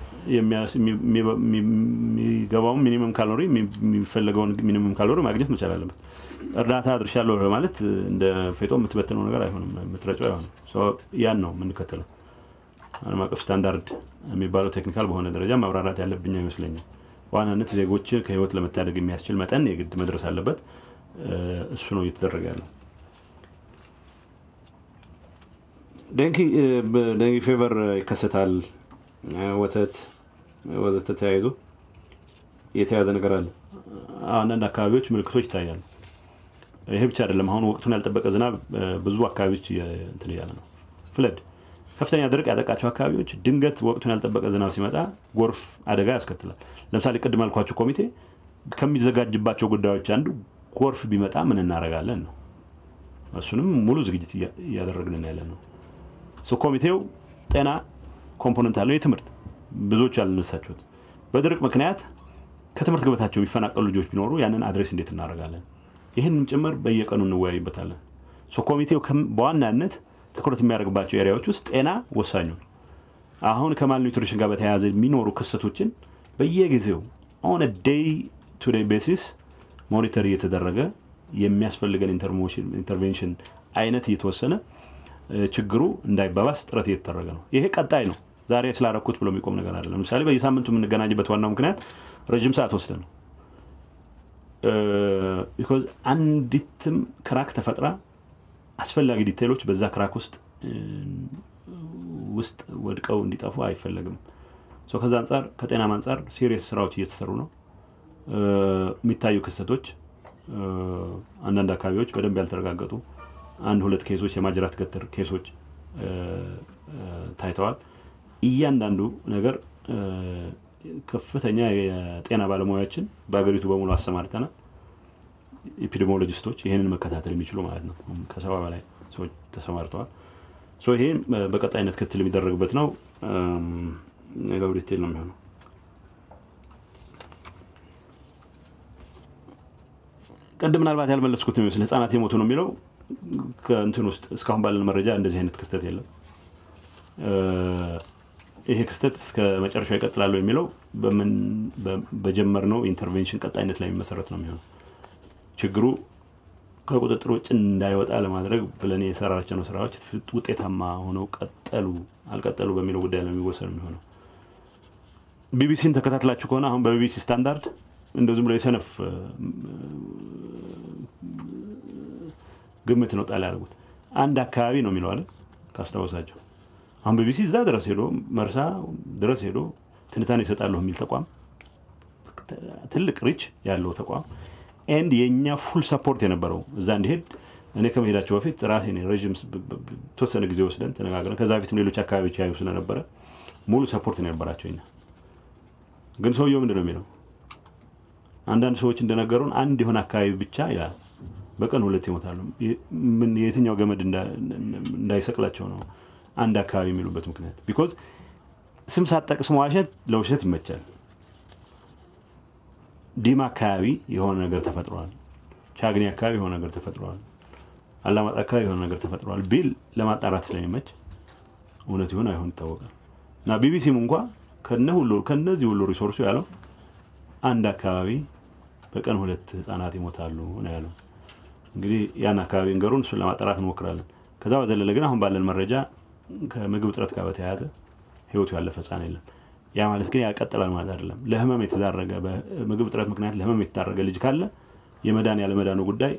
የሚገባውን ሚኒመም ካሎሪ የሚፈለገውን ሚኒመም ካሎሪ ማግኘት መቻል አለበት። እርዳታ አድርሻለሁ ማለት እንደ ፌጦ የምትበትነው ነገር አይሆንም፣ የምትረጨው አይሆንም። ያን ነው የምንከተለው። ዓለም አቀፍ ስታንዳርድ የሚባለው ቴክኒካል በሆነ ደረጃ ማብራራት ያለብኝ አይመስለኝም። በዋናነት ዜጎችን ከህይወት ለመታደግ የሚያስችል መጠን የግድ መድረስ አለበት። እሱ ነው እየተደረገ ያለው። ደንኪ ፌቨር ይከሰታል። ወተት ወዘተ ተያይዞ የተያዘ ነገር አለ። አንዳንድ አካባቢዎች ምልክቶች ይታያሉ። ይሄ ብቻ አይደለም። አሁን ወቅቱን ያልጠበቀ ዝናብ ብዙ አካባቢዎች እንትን እያለ ነው። ፍለድ ከፍተኛ ድርቅ ያጠቃቸው አካባቢዎች ድንገት ወቅቱን ያልጠበቀ ዝናብ ሲመጣ ጎርፍ አደጋ ያስከትላል። ለምሳሌ ቅድም ያልኳቸው ኮሚቴ ከሚዘጋጅባቸው ጉዳዮች አንዱ ጎርፍ ቢመጣ ምን እናደርጋለን ነው። እሱንም ሙሉ ዝግጅት እያደረግን ያለን ነው። ኮሚቴው ጤና ኮምፖነንት አለው። የትምህርት ብዙዎች ያልነሳችሁት በድርቅ ምክንያት ከትምህርት ገበታቸው የሚፈናቀሉ ልጆች ቢኖሩ ያንን አድሬስ እንዴት እናደርጋለን? ይህንም ጭምር በየቀኑ እንወያይበታለን። ኮሚቴው በዋናነት ትኩረት የሚያደርግባቸው ኤሪያዎች ውስጥ ጤና ወሳኙ ነው። አሁን ከማልኒውትሪሽን ጋር በተያያዘ የሚኖሩ ክስተቶችን በየጊዜው ኦን ዴይ ቱ ዴይ ቤሲስ ሞኒተር እየተደረገ የሚያስፈልገን ኢንተርቬንሽን አይነት እየተወሰነ ችግሩ እንዳይባባስ ጥረት እየተደረገ ነው። ይሄ ቀጣይ ነው። ዛሬ ስላረኩት ብሎ የሚቆም ነገር አለ። ለምሳሌ በየሳምንቱ የምንገናኝበት ዋናው ምክንያት ረጅም ሰዓት ወስደ ነው። ቢኮዝ አንዲትም ክራክ ተፈጥራ አስፈላጊ ዲቴይሎች በዛ ክራክ ውስጥ ውስጥ ወድቀው እንዲጠፉ አይፈለግም። ከዛ አንጻር ከጤናም አንጻር ሲሪየስ ስራዎች እየተሰሩ ነው። የሚታዩ ክስተቶች አንዳንድ አካባቢዎች በደንብ ያልተረጋገጡ አንድ ሁለት ኬሶች የማጅራት ገትር ኬሶች ታይተዋል። እያንዳንዱ ነገር ከፍተኛ የጤና ባለሙያዎችን በሀገሪቱ በሙሉ አሰማርተናል። ኤፒዲሞሎጂስቶች ይህንን መከታተል የሚችሉ ማለት ነው። ከሰባ በላይ ሰዎች ተሰማርተዋል። ይሄ በቀጣይነት ክትል የሚደረግበት ነው። ሌላው ዲቴል ነው የሚሆነው። ቅድም ምናልባት ያልመለስኩት የሚመስል ህጻናት የሞቱ ነው የሚለው ከእንትን ውስጥ እስካሁን ባለን መረጃ እንደዚህ አይነት ክስተት የለም። ይሄ ክስተት እስከ መጨረሻው ይቀጥላሉ የሚለው በጀመርነው ኢንተርቬንሽን ቀጣይነት ላይ የሚመሰረት ነው የሚሆነው። ችግሩ ከቁጥጥር ውጭ እንዳይወጣ ለማድረግ ብለን የሰራቸነው ስራዎች ውጤታማ ሆነው ቀጠሉ አልቀጠሉ በሚለው ጉዳይ ነው የሚወሰን የሚሆነው። ቢቢሲን ተከታትላችሁ ከሆነ አሁን በቢቢሲ ስታንዳርድ እንደው ዝም ብሎ የሰነፍ ግምት ነው ጣል ያደርጉት። አንድ አካባቢ ነው የሚለው አለ ካስታወሳቸው። አሁን ቢቢሲ እዛ ድረስ ሄዶ መርሳ ድረስ ሄዶ ትንታኔ ይሰጣለሁ የሚል ተቋም ትልቅ ሪች ያለው ተቋም ኤንድ የእኛ ፉል ሰፖርት የነበረው እዛ እንዲሄድ እኔ ከመሄዳቸው በፊት ራሴ ረዥም ተወሰነ ጊዜ ወስደን ተነጋግረን ከዛ በፊትም ሌሎች አካባቢዎች ያዩ ስለነበረ ሙሉ ሰፖርት ነው የነበራቸው። እኛ ግን ሰውየው ምንድን ነው የሚለው አንዳንድ ሰዎች እንደነገሩን አንድ የሆነ አካባቢ ብቻ ይላል በቀን ሁለት ይሞታሉ። ምን የትኛው ገመድ እንዳይሰቅላቸው ነው አንድ አካባቢ የሚሉበት ምክንያት ቢኮዝ ስም ሳትጠቅስ መዋሸት ለውሸት ይመቻል። ዲማ አካባቢ የሆነ ነገር ተፈጥሯል፣ ቻግኒ አካባቢ የሆነ ነገር ተፈጥሯል፣ አላማጣ አካባቢ የሆነ ነገር ተፈጥሯል ቢል ለማጣራት ስለሚመች እውነት ይሆን አይሆን ይታወቃል። እና ቢቢሲም እንኳ ከነ ሁሉ ከነዚህ ሁሉ ሪሶርሱ ያለው አንድ አካባቢ በቀን ሁለት ህጻናት ይሞታሉ ነው ያለው። እንግዲህ ያን አካባቢ እንገሩን እሱን ለማጣራት እንሞክራለን። ከዛ በዘለለ ግን አሁን ባለን መረጃ ከምግብ እጥረት ጋር በተያያዘ ህይወቱ ያለፈ ህጻን የለም። ያ ማለት ግን ያቀጥላል ማለት አይደለም። ለህመም የተዳረገ በምግብ እጥረት ምክንያት ለህመም የተዳረገ ልጅ ካለ የመዳን ያለመዳኑ ጉዳይ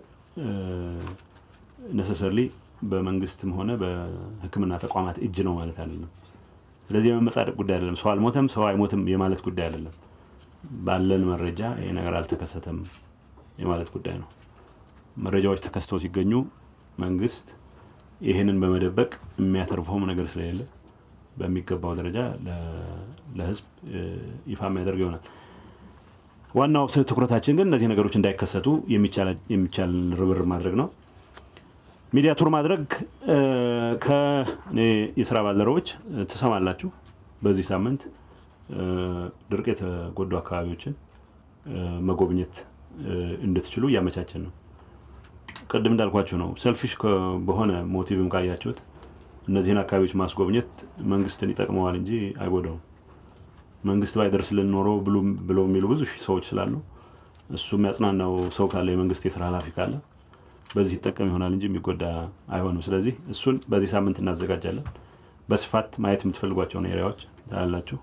ነሰሰርሊ በመንግስትም ሆነ በሕክምና ተቋማት እጅ ነው ማለት አይደለም። ስለዚህ የመመጻደቅ ጉዳይ አይደለም። ሰው አልሞተም፣ ሰው አይሞትም የማለት ጉዳይ አይደለም። ባለን መረጃ ይሄ ነገር አልተከሰተም የማለት ጉዳይ ነው። መረጃዎች ተከስተው ሲገኙ መንግስት ይህንን በመደበቅ የሚያተርፈውም ነገር ስለሌለ በሚገባው ደረጃ ለህዝብ ይፋ የሚያደርግ ይሆናል። ዋናው ትኩረታችን ግን እነዚህ ነገሮች እንዳይከሰቱ የሚቻል ርብርብ ማድረግ ነው። ሚዲያ ቱር ማድረግ ከእኔ የስራ ባልደረቦች ትሰማላችሁ። በዚህ ሳምንት ድርቅ የተጎዱ አካባቢዎችን መጎብኘት እንድትችሉ እያመቻችን ነው። ቅድም እንዳልኳችሁ ነው። ሰልፊሽ በሆነ ሞቲቭም ካያችሁት እነዚህን አካባቢዎች ማስጎብኘት መንግስትን ይጠቅመዋል እንጂ አይጎዳውም። መንግስት ባይደርስልን ኖሮ ብለው የሚሉ ብዙ ሺህ ሰዎች ስላሉ እሱ የሚያጽናናው ሰው ካለ የመንግስት የስራ ኃላፊ ካለ በዚህ ይጠቀም ይሆናል እንጂ የሚጎዳ አይሆንም። ስለዚህ እሱን በዚህ ሳምንት እናዘጋጃለን። በስፋት ማየት የምትፈልጓቸውን ኤሪያዎች ታያላችሁ።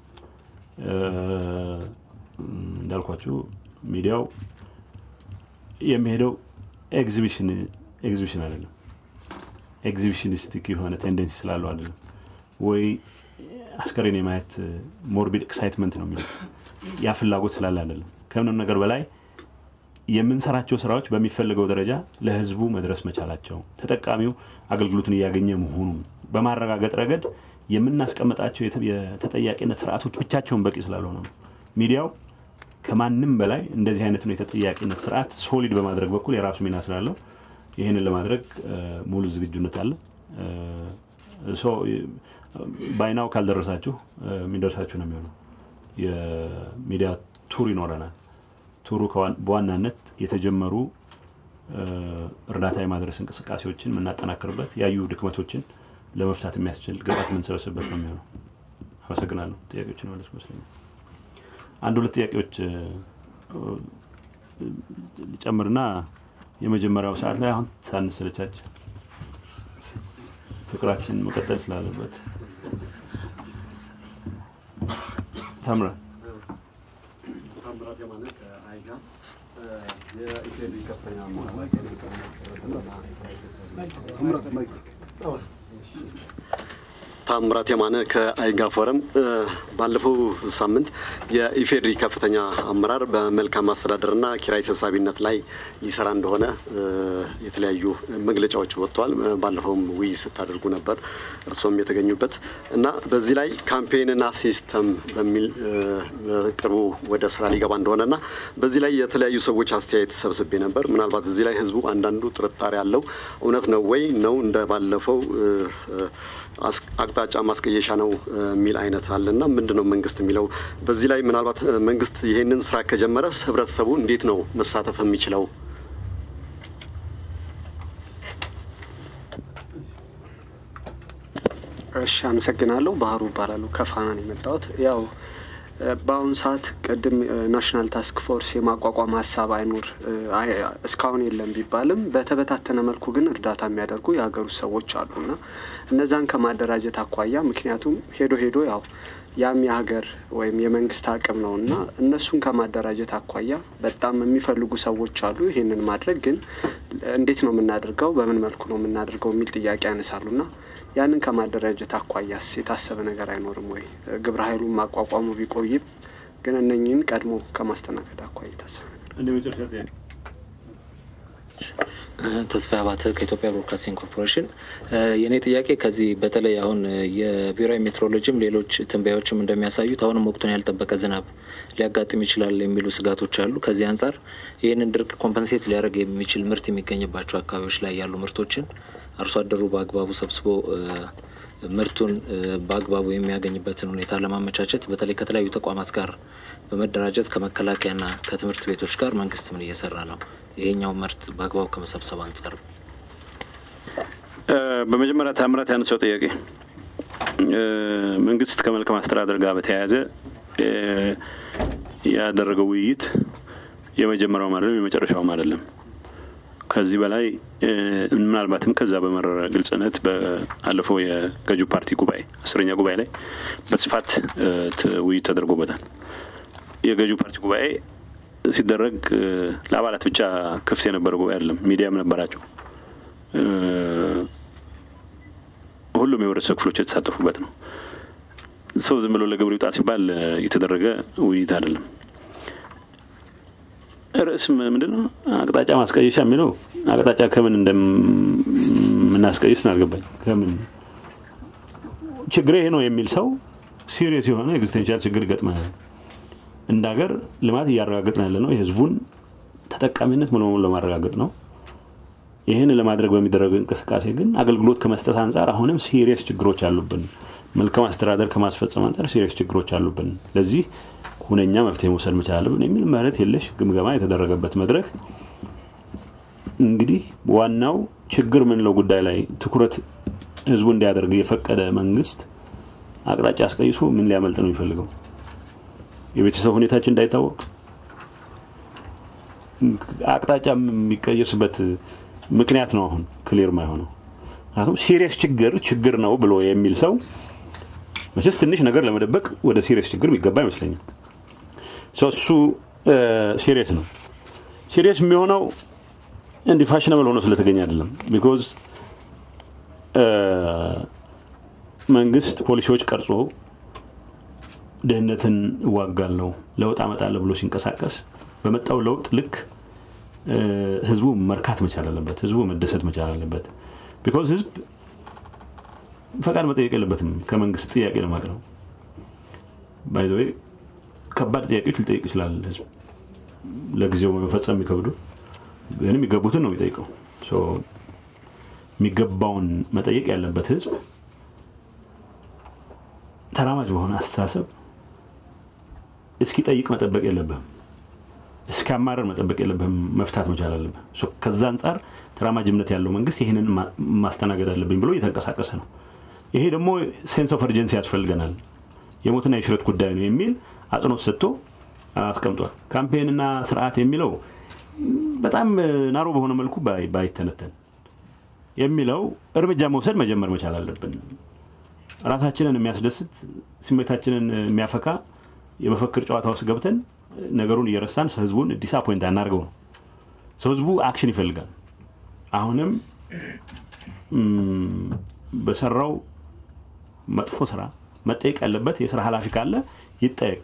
እንዳልኳችሁ ሚዲያው የሚሄደው ኤግዚቢሽን ኤግዚቢሽን አይደለም ኤግዚቢሽኒስቲክ የሆነ ቴንደንሲ ስላለው አይደለም ወይ አስከሬን የማየት ሞርቢድ ኤክሳይትመንት ነው የሚለው ያ ፍላጎት ስላለ አይደለም። ከምንም ነገር በላይ የምንሰራቸው ስራዎች በሚፈልገው ደረጃ ለህዝቡ መድረስ መቻላቸው ተጠቃሚው አገልግሎቱን እያገኘ መሆኑን በማረጋገጥ ረገድ የምናስቀምጣቸው የተጠያቂነት ስርዓቶች ብቻቸውን በቂ ስላልሆነ ነው። ሚዲያው ከማንም በላይ እንደዚህ አይነቱን የተጠያቂነት ስርዓት ሶሊድ በማድረግ በኩል የራሱ ሚና ስላለው ይህንን ለማድረግ ሙሉ ዝግጁነት አለ። ባይናው ካልደረሳችሁ የሚደርሳችሁ ነው የሚሆነው። የሚዲያ ቱር ይኖረናል። ቱሩ በዋናነት የተጀመሩ እርዳታ የማድረስ እንቅስቃሴዎችን የምናጠናክርበት፣ ያዩ ድክመቶችን ለመፍታት የሚያስችል ግብዓት የምንሰበስብበት ነው የሚሆነው። አመሰግናለሁ። ጥያቄዎችን መለስ ይመስለኛል። አንድ ሁለት ጥያቄዎች ጨምርና የመጀመሪያው ሰዓት ላይ አሁን ሳንሰለቻች ፍቅራችን መቀጠል ስላለበት ታምራ ታምራት የማነ ከአይጋ የኢፌዴሪ ከፍተኛ ታምራት የማነ ከአይጋ ፎረም። ባለፈው ሳምንት የኢፌዴሪ ከፍተኛ አመራር በመልካም አስተዳደርና ኪራይ ሰብሳቢነት ላይ ይሰራ እንደሆነ የተለያዩ መግለጫዎች ወጥተዋል። ባለፈውም ውይይት ስታደርጉ ነበር እርስዎም የተገኙበት እና በዚህ ላይ ካምፔንና ሲስተም በሚል በቅርቡ ወደ ስራ ሊገባ እንደሆነና በዚህ ላይ የተለያዩ ሰዎች አስተያየት ሰብስቤ ነበር። ምናልባት እዚህ ላይ ህዝቡ አንዳንዱ ጥርጣሬ ያለው እውነት ነው ወይ ነው እንደ ባለፈው አቅጣጫ ማስቀየሻ ነው የሚል አይነት አለና ምንድን ነው መንግስት የሚለው በዚህ ላይ ምናልባት መንግስት ይሄንን ስራ ከጀመረስ ህብረተሰቡ እንዴት ነው መሳተፍ የሚችለው? እሺ አመሰግናለሁ። ባህሩ እባላለሁ ከፋና ነው የመጣሁት። ያው በአሁኑ ሰዓት ቅድም ናሽናል ታስክ ፎርስ የማቋቋም ሀሳብ አይኖር እስካሁን የለም ቢባልም በተበታተነ መልኩ ግን እርዳታ የሚያደርጉ የሀገር ውስጥ ሰዎች አሉና እነዛን ከማደራጀት አኳያ ምክንያቱም ሄዶ ሄዶ ያው ያም የሀገር ወይም የመንግስት አቅም ነው እና እነሱን ከማደራጀት አኳያ በጣም የሚፈልጉ ሰዎች አሉ። ይህንን ማድረግ ግን እንዴት ነው የምናደርገው፣ በምን መልኩ ነው የምናደርገው የሚል ጥያቄ ያነሳሉና ያንን ከማደራጀት አኳያስ የታሰበ ነገር አይኖርም ወይ? ግብረ ኃይሉን ማቋቋሙ ቢቆይም ግን እነኝህን ቀድሞ ከማስተናገድ አኳያ የታሰበ ነገር እንደ መጨረሻ ጥያቄ ተስፋ አባተ ከኢትዮጵያ ብሮድካስቲንግ ኮርፖሬሽን። የእኔ ጥያቄ ከዚህ በተለይ አሁን የብሔራዊ ሜትሮሎጂም ሌሎች ትንበያዎችም እንደሚያሳዩት አሁንም ወቅቱን ያልጠበቀ ዝናብ ሊያጋጥም ይችላል የሚሉ ስጋቶች አሉ። ከዚህ አንጻር ይህንን ድርቅ ኮምፐንሴት ሊያደርግ የሚችል ምርት የሚገኝባቸው አካባቢዎች ላይ ያሉ ምርቶችን አርሶ አደሩ በአግባቡ ሰብስቦ ምርቱን በአግባቡ የሚያገኝበትን ሁኔታ ለማመቻቸት በተለይ ከተለያዩ ተቋማት ጋር በመደራጀት ከመከላከያና ከትምህርት ቤቶች ጋር መንግስት ምን እየሰራ ነው? ይሄኛው ምርት በአግባቡ ከመሰብሰብ አንጻር በመጀመሪያ ታምራት ያነሳው ጥያቄ መንግስት ከመልካም አስተዳደር ጋር በተያያዘ ያደረገው ውይይት የመጀመሪያውም አይደለም የመጨረሻውም አይደለም። ከዚህ በላይ ምናልባትም ከዛ በመረረ ግልጽነት በአለፈው የገዢው ፓርቲ ጉባኤ አስረኛ ጉባኤ ላይ በስፋት ውይይት ተደርጎበታል። የገዢው ፓርቲ ጉባኤ ሲደረግ ለአባላት ብቻ ክፍት የነበረ ጉባኤ አይደለም። ሚዲያም ነበራቸው። ሁሉም የህብረተሰብ ክፍሎች የተሳተፉበት ነው። ሰው ዝም ብሎ ለግብር ይውጣ ሲባል የተደረገ ውይይት አይደለም። ርዕስ ምንድን ነው? አቅጣጫ ማስቀየሻ የሚለው አቅጣጫ ከምን እንደምናስቀይስ አልገባኝ። ከምን ችግር ይሄ ነው የሚል ሰው ሲሪየስ የሆነ ኤግዚስቴንሻል ችግር ይገጥመናል። እንደ ሀገር ልማት እያረጋገጥን ያለ ነው። የህዝቡን ተጠቃሚነት ሙሉ በሙሉ ለማረጋገጥ ነው። ይህን ለማድረግ በሚደረግ እንቅስቃሴ ግን አገልግሎት ከመስጠት አንጻር አሁንም ሲሪየስ ችግሮች አሉብን። መልካም አስተዳደር ከማስፈጸም አንጻር ሲሪየስ ችግሮች አሉብን። ለዚህ ሁነኛ መፍትሄ መውሰድ መቻል አለብን የሚል ምህረት የለሽ ግምገማ የተደረገበት መድረክ እንግዲህ ዋናው ችግር ምንለው ጉዳይ ላይ ትኩረት ህዝቡ እንዲያደርግ የፈቀደ መንግስት አቅጣጫ አስቀይሶ ምን ሊያመልጥ ነው የሚፈልገው? የቤተሰብ ሁኔታችን እንዳይታወቅ አቅጣጫ የሚቀየስበት ምክንያት ነው አሁን ክሊር ማይሆነው። ምክንያቱም ሲሪየስ ችግር ችግር ነው ብሎ የሚል ሰው መቼስ ትንሽ ነገር ለመደበቅ ወደ ሲሪየስ ችግር የሚገባ አይመስለኝም። እሱ ሲሪየስ ነው። ሲሪየስ የሚሆነው እንዲህ ፋሽነብል ሆኖ ስለተገኘ አይደለም። ቢኮዝ መንግስት ፖሊሲዎች ቀርጾ ድህነትን እዋጋለሁ፣ ለውጥ አመጣለሁ ብሎ ሲንቀሳቀስ በመጣው ለውጥ ልክ ህዝቡ መርካት መቻል አለበት። ህዝቡ መደሰት መቻል አለበት። ቢኮዝ ህዝብ ፈቃድ መጠየቅ የለበትም ከመንግስት ጥያቄ ለማቅረብ ባይዘ ከባድ ጥያቄዎች ሊጠይቅ ይችላል ህዝብ ለጊዜው መፈጸም የሚከብዱ ግን የሚገቡትን ነው የሚጠይቀው። የሚገባውን መጠየቅ ያለበት ህዝብ ተራማጅ በሆነ አስተሳሰብ እስኪጠይቅ መጠበቅ የለብህም። እስኪያማረር መጠበቅ የለብህም። መፍታት መቻል አለብህ። ከዛ አንጻር ተራማጅ እምነት ያለው መንግስት ይህንን ማስተናገድ አለብኝ ብሎ እየተንቀሳቀሰ ነው። ይሄ ደግሞ ሴንስ ኦፍ እርጀንሲ ያስፈልገናል፣ የሞትና የሽረት ጉዳይ ነው የሚል አጽንኦት ሰጥቶ አስቀምጧል። ካምፔንና ስርዓት የሚለው በጣም ናሮ በሆነ መልኩ ባይተነተን የሚለው እርምጃ መውሰድ መጀመር መቻል አለብን። ራሳችንን የሚያስደስት ስሜታችንን የሚያፈካ የመፈክር ጨዋታ ውስጥ ገብተን ነገሩን እየረሳን ህዝቡን ዲስአፖይንት አናርገው ነው። ህዝቡ አክሽን ይፈልጋል። አሁንም በሰራው መጥፎ ስራ መጠየቅ ያለበት የስራ ኃላፊ ካለ ይጠየቅ።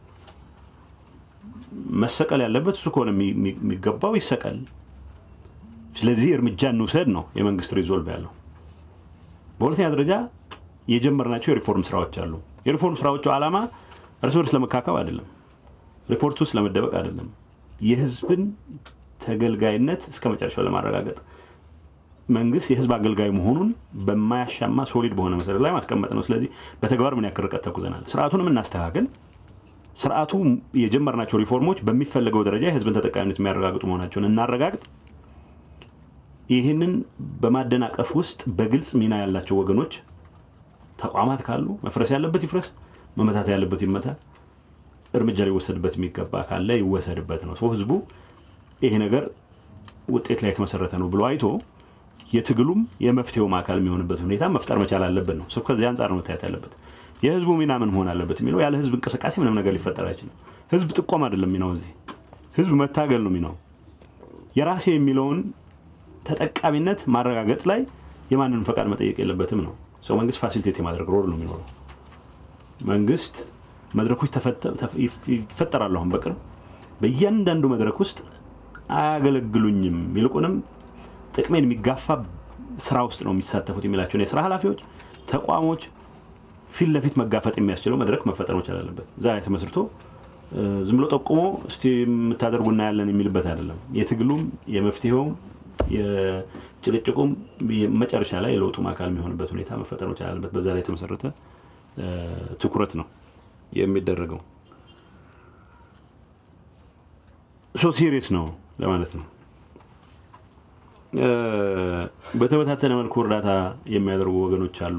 መሰቀል ያለበት እሱ ከሆነ የሚገባው ይሰቀል። ስለዚህ እርምጃ እንውሰድ ነው የመንግስት ሪዞልቭ ያለው። በሁለተኛ ደረጃ የጀመርናቸው የሪፎርም ስራዎች አሉ። የሪፎርም ስራዎቹ ዓላማ እርስ በርስ ለመካከብ አይደለም፣ ሪፖርት ውስጥ ለመደበቅ አይደለም። የህዝብን ተገልጋይነት እስከ መጨረሻው ለማረጋገጥ መንግስት የህዝብ አገልጋይ መሆኑን በማያሻማ ሶሊድ በሆነ መሰረት ላይ ማስቀመጥ ነው። ስለዚህ በተግባር ምን ያክል ርቀት ተጉዘናል? ስርዓቱንም እናስተካክል። ስርዓቱ የጀመርናቸው ሪፎርሞች በሚፈለገው ደረጃ የህዝብን ተጠቃሚነት የሚያረጋግጡ መሆናቸውን እናረጋግጥ። ይህንን በማደናቀፍ ውስጥ በግልጽ ሚና ያላቸው ወገኖች ተቋማት ካሉ መፍረስ ያለበት ይፍረስ፣ መመታት ያለበት ይመታ፣ እርምጃ ሊወሰድበት የሚገባ ካለ ይወሰድበት ነው። ሰው ህዝቡ ይሄ ነገር ውጤት ላይ የተመሰረተ ነው ብሎ አይቶ የትግሉም የመፍትሄውም አካል የሚሆንበት ሁኔታ መፍጠር መቻል አለበት ነው። ሰው ከዚህ አንጻር ነው መታየት ያለበት። የህዝቡ ሚና ምን መሆን አለበት የሚለው ያለ ህዝብ እንቅስቃሴ ምንም ነገር ሊፈጠር አይችልም። ህዝብ ጥቆም አይደለም ሚናው፣ እዚህ ህዝብ መታገል ነው ሚናው። የራሴ የሚለውን ተጠቃሚነት ማረጋገጥ ላይ የማንንም ፈቃድ መጠየቅ የለበትም ነው። ሰው መንግስት ፋሲሊቴት የማድረግ ሮል ነው የሚኖረው። መንግስት መድረኮች ይፈጠራሉ። አሁን በቅርብ በእያንዳንዱ መድረክ ውስጥ አያገለግሉኝም፣ ይልቁንም ጥቅሜን የሚጋፋ ስራ ውስጥ ነው የሚሳተፉት የሚላቸውን የስራ ኃላፊዎች፣ ተቋሞች ፊት ለፊት መጋፈጥ የሚያስችለው መድረክ መፈጠር መቻል አለበት። እዛ ላይ ተመስርቶ ዝም ብሎ ጠቁሞ እስቲ የምታደርጉ እናያለን የሚልበት አይደለም። የትግሉም የመፍትሄውም የጭቅጭቁም መጨረሻ ላይ የለውጡም አካል የሚሆንበት ሁኔታ መፈጠር መቻል አለበት። በዛ ላይ የተመሰረተ ትኩረት ነው የሚደረገው። ሶ ሲሪየስ ነው ለማለት ነው። በተበታተነ መልኩ እርዳታ የሚያደርጉ ወገኖች አሉ።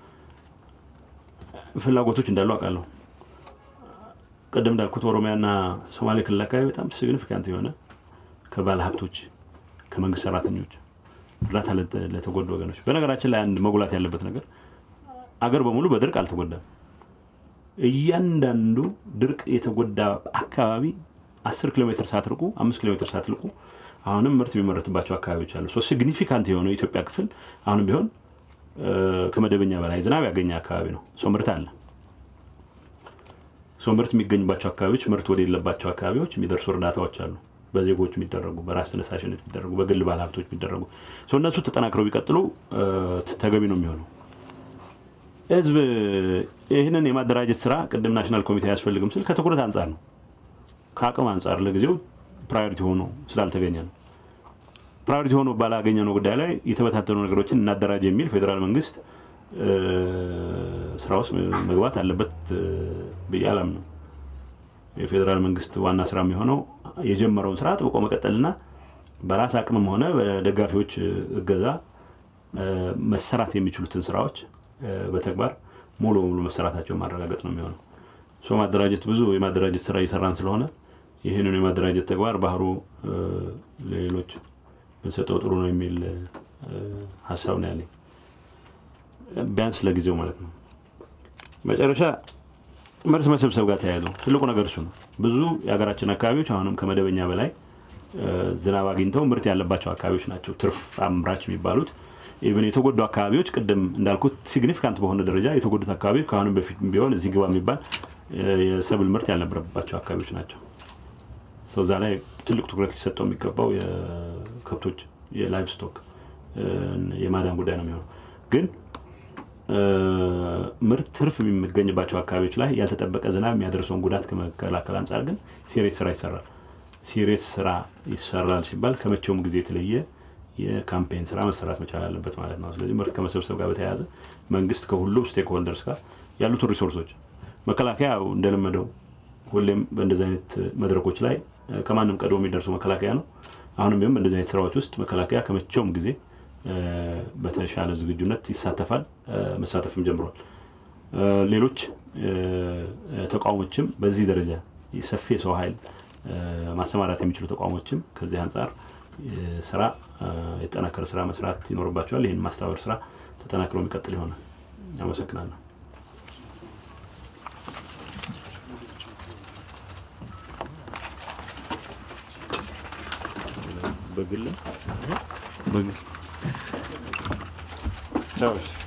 ፍላጎቶች እንዳሉ አውቃለሁ። ቅድም እንዳልኩት ኦሮሚያና ሶማሌ ክልል አካባቢ በጣም ሲግኒፊካንት የሆነ ከባለ ሀብቶች፣ ከመንግስት ሰራተኞች እርዳታ ለተጎዱ ወገኖች። በነገራችን ላይ አንድ መጉላት ያለበት ነገር አገር በሙሉ በድርቅ አልተጎዳም። እያንዳንዱ ድርቅ የተጎዳ አካባቢ አስር ኪሎ ሜትር ሳትርቁ አምስት ኪሎ ሜትር ሳትልቁ አሁንም ምርት የሚመረትባቸው አካባቢዎች አሉ። ሶ ሲግኒፊካንት የሆነው የኢትዮጵያ ክፍል አሁንም ቢሆን ከመደበኛ በላይ ዝናብ ያገኘ አካባቢ ነው። ሶ ምርት አለ። ሶ ምርት የሚገኝባቸው አካባቢዎች፣ ምርት ወደሌለባቸው አካባቢዎች የሚደርሱ እርዳታዎች አሉ። በዜጎች የሚደረጉ፣ በራስ ተነሳሽነት የሚደረጉ፣ በግል ባለሀብቶች የሚደረጉ ሶ እነሱ ተጠናክረው ቢቀጥሉ ተገቢ ነው የሚሆነው። ህዝብ ይህንን የማደራጀት ስራ ቅድም ናሽናል ኮሚቴ አያስፈልግም ስል ከትኩረት አንጻር ነው ከአቅም አንጻር ለጊዜው ፕራዮሪቲ ሆኖ ስላልተገኘ ነው። ፕራዮሪቲ ሆኖ ባላገኘ ነው ጉዳይ ላይ የተበታተኑ ነገሮችን እናደራጅ የሚል ፌዴራል መንግስት ስራ ውስጥ መግባት አለበት ብዬ አላምንም። የፌዴራል መንግስት ዋና ስራ የሚሆነው የጀመረውን ስራ ጥብቆ መቀጠልና በራስ አቅምም ሆነ በደጋፊዎች እገዛ መሰራት የሚችሉትን ስራዎች በተግባር ሙሉ በሙሉ መሰራታቸውን ማረጋገጥ ነው የሚሆነው። ሶ ማደራጀት ብዙ የማደራጀት ስራ እየሰራን ስለሆነ ይህንን የማደራጀት ተግባር ባህሩ ለሌሎች ብንሰጠው ጥሩ ነው የሚል ሀሳብ ነው ያለኝ፣ ቢያንስ ለጊዜው ማለት ነው። መጨረሻ ምርት መሰብሰብ ጋር ተያይዞ ትልቁ ነገር እሱ ነው። ብዙ የሀገራችን አካባቢዎች አሁንም ከመደበኛ በላይ ዝናብ አግኝተው ምርት ያለባቸው አካባቢዎች ናቸው ትርፍ አምራች የሚባሉት። ኢቨን የተጎዱ አካባቢዎች ቅድም እንዳልኩት ሲግኒፊካንት በሆነ ደረጃ የተጎዱት አካባቢዎች ከአሁንም በፊት ቢሆን እዚህ ግባ የሚባል የሰብል ምርት ያልነበረባቸው አካባቢዎች ናቸው። እዛ ላይ ትልቅ ትኩረት ሊሰጠው የሚገባው የከብቶች የላይቭ ስቶክ የማዳን ጉዳይ ነው የሚሆነው። ግን ምርት ትርፍ የሚገኝባቸው አካባቢዎች ላይ ያልተጠበቀ ዝናብ የሚያደርሰውን ጉዳት ከመከላከል አንጻር ግን ሲሪየስ ስራ ይሰራል። ሲሪየስ ስራ ይሰራል ሲባል ከመቼውም ጊዜ የተለየ የካምፔን ስራ መሰራት መቻል አለበት ማለት ነው። ስለዚህ ምርት ከመሰብሰብ ጋር በተያያዘ መንግስት ከሁሉም ስቴክ ሆልደርስ ጋር ያሉትን ሪሶርሶች መከላከያ እንደለመደው ሁሌም በእንደዚህ አይነት መድረኮች ላይ ከማንም ቀድሞ የሚደርሰው መከላከያ ነው። አሁንም ቢሆን በእንደዚህ አይነት ስራዎች ውስጥ መከላከያ ከመቼውም ጊዜ በተሻለ ዝግጁነት ይሳተፋል፣ መሳተፍም ጀምሯል። ሌሎች ተቋሞችም በዚህ ደረጃ ሰፊ የሰው ኃይል ማሰማራት የሚችሉ ተቋሞችም ከዚህ አንጻር ስራ የተጠናከረ ስራ መስራት ይኖርባቸዋል። ይህን ማስተባበር ስራ ተጠናክሮ የሚቀጥል ይሆናል። አመሰግናለሁ። በግል በግል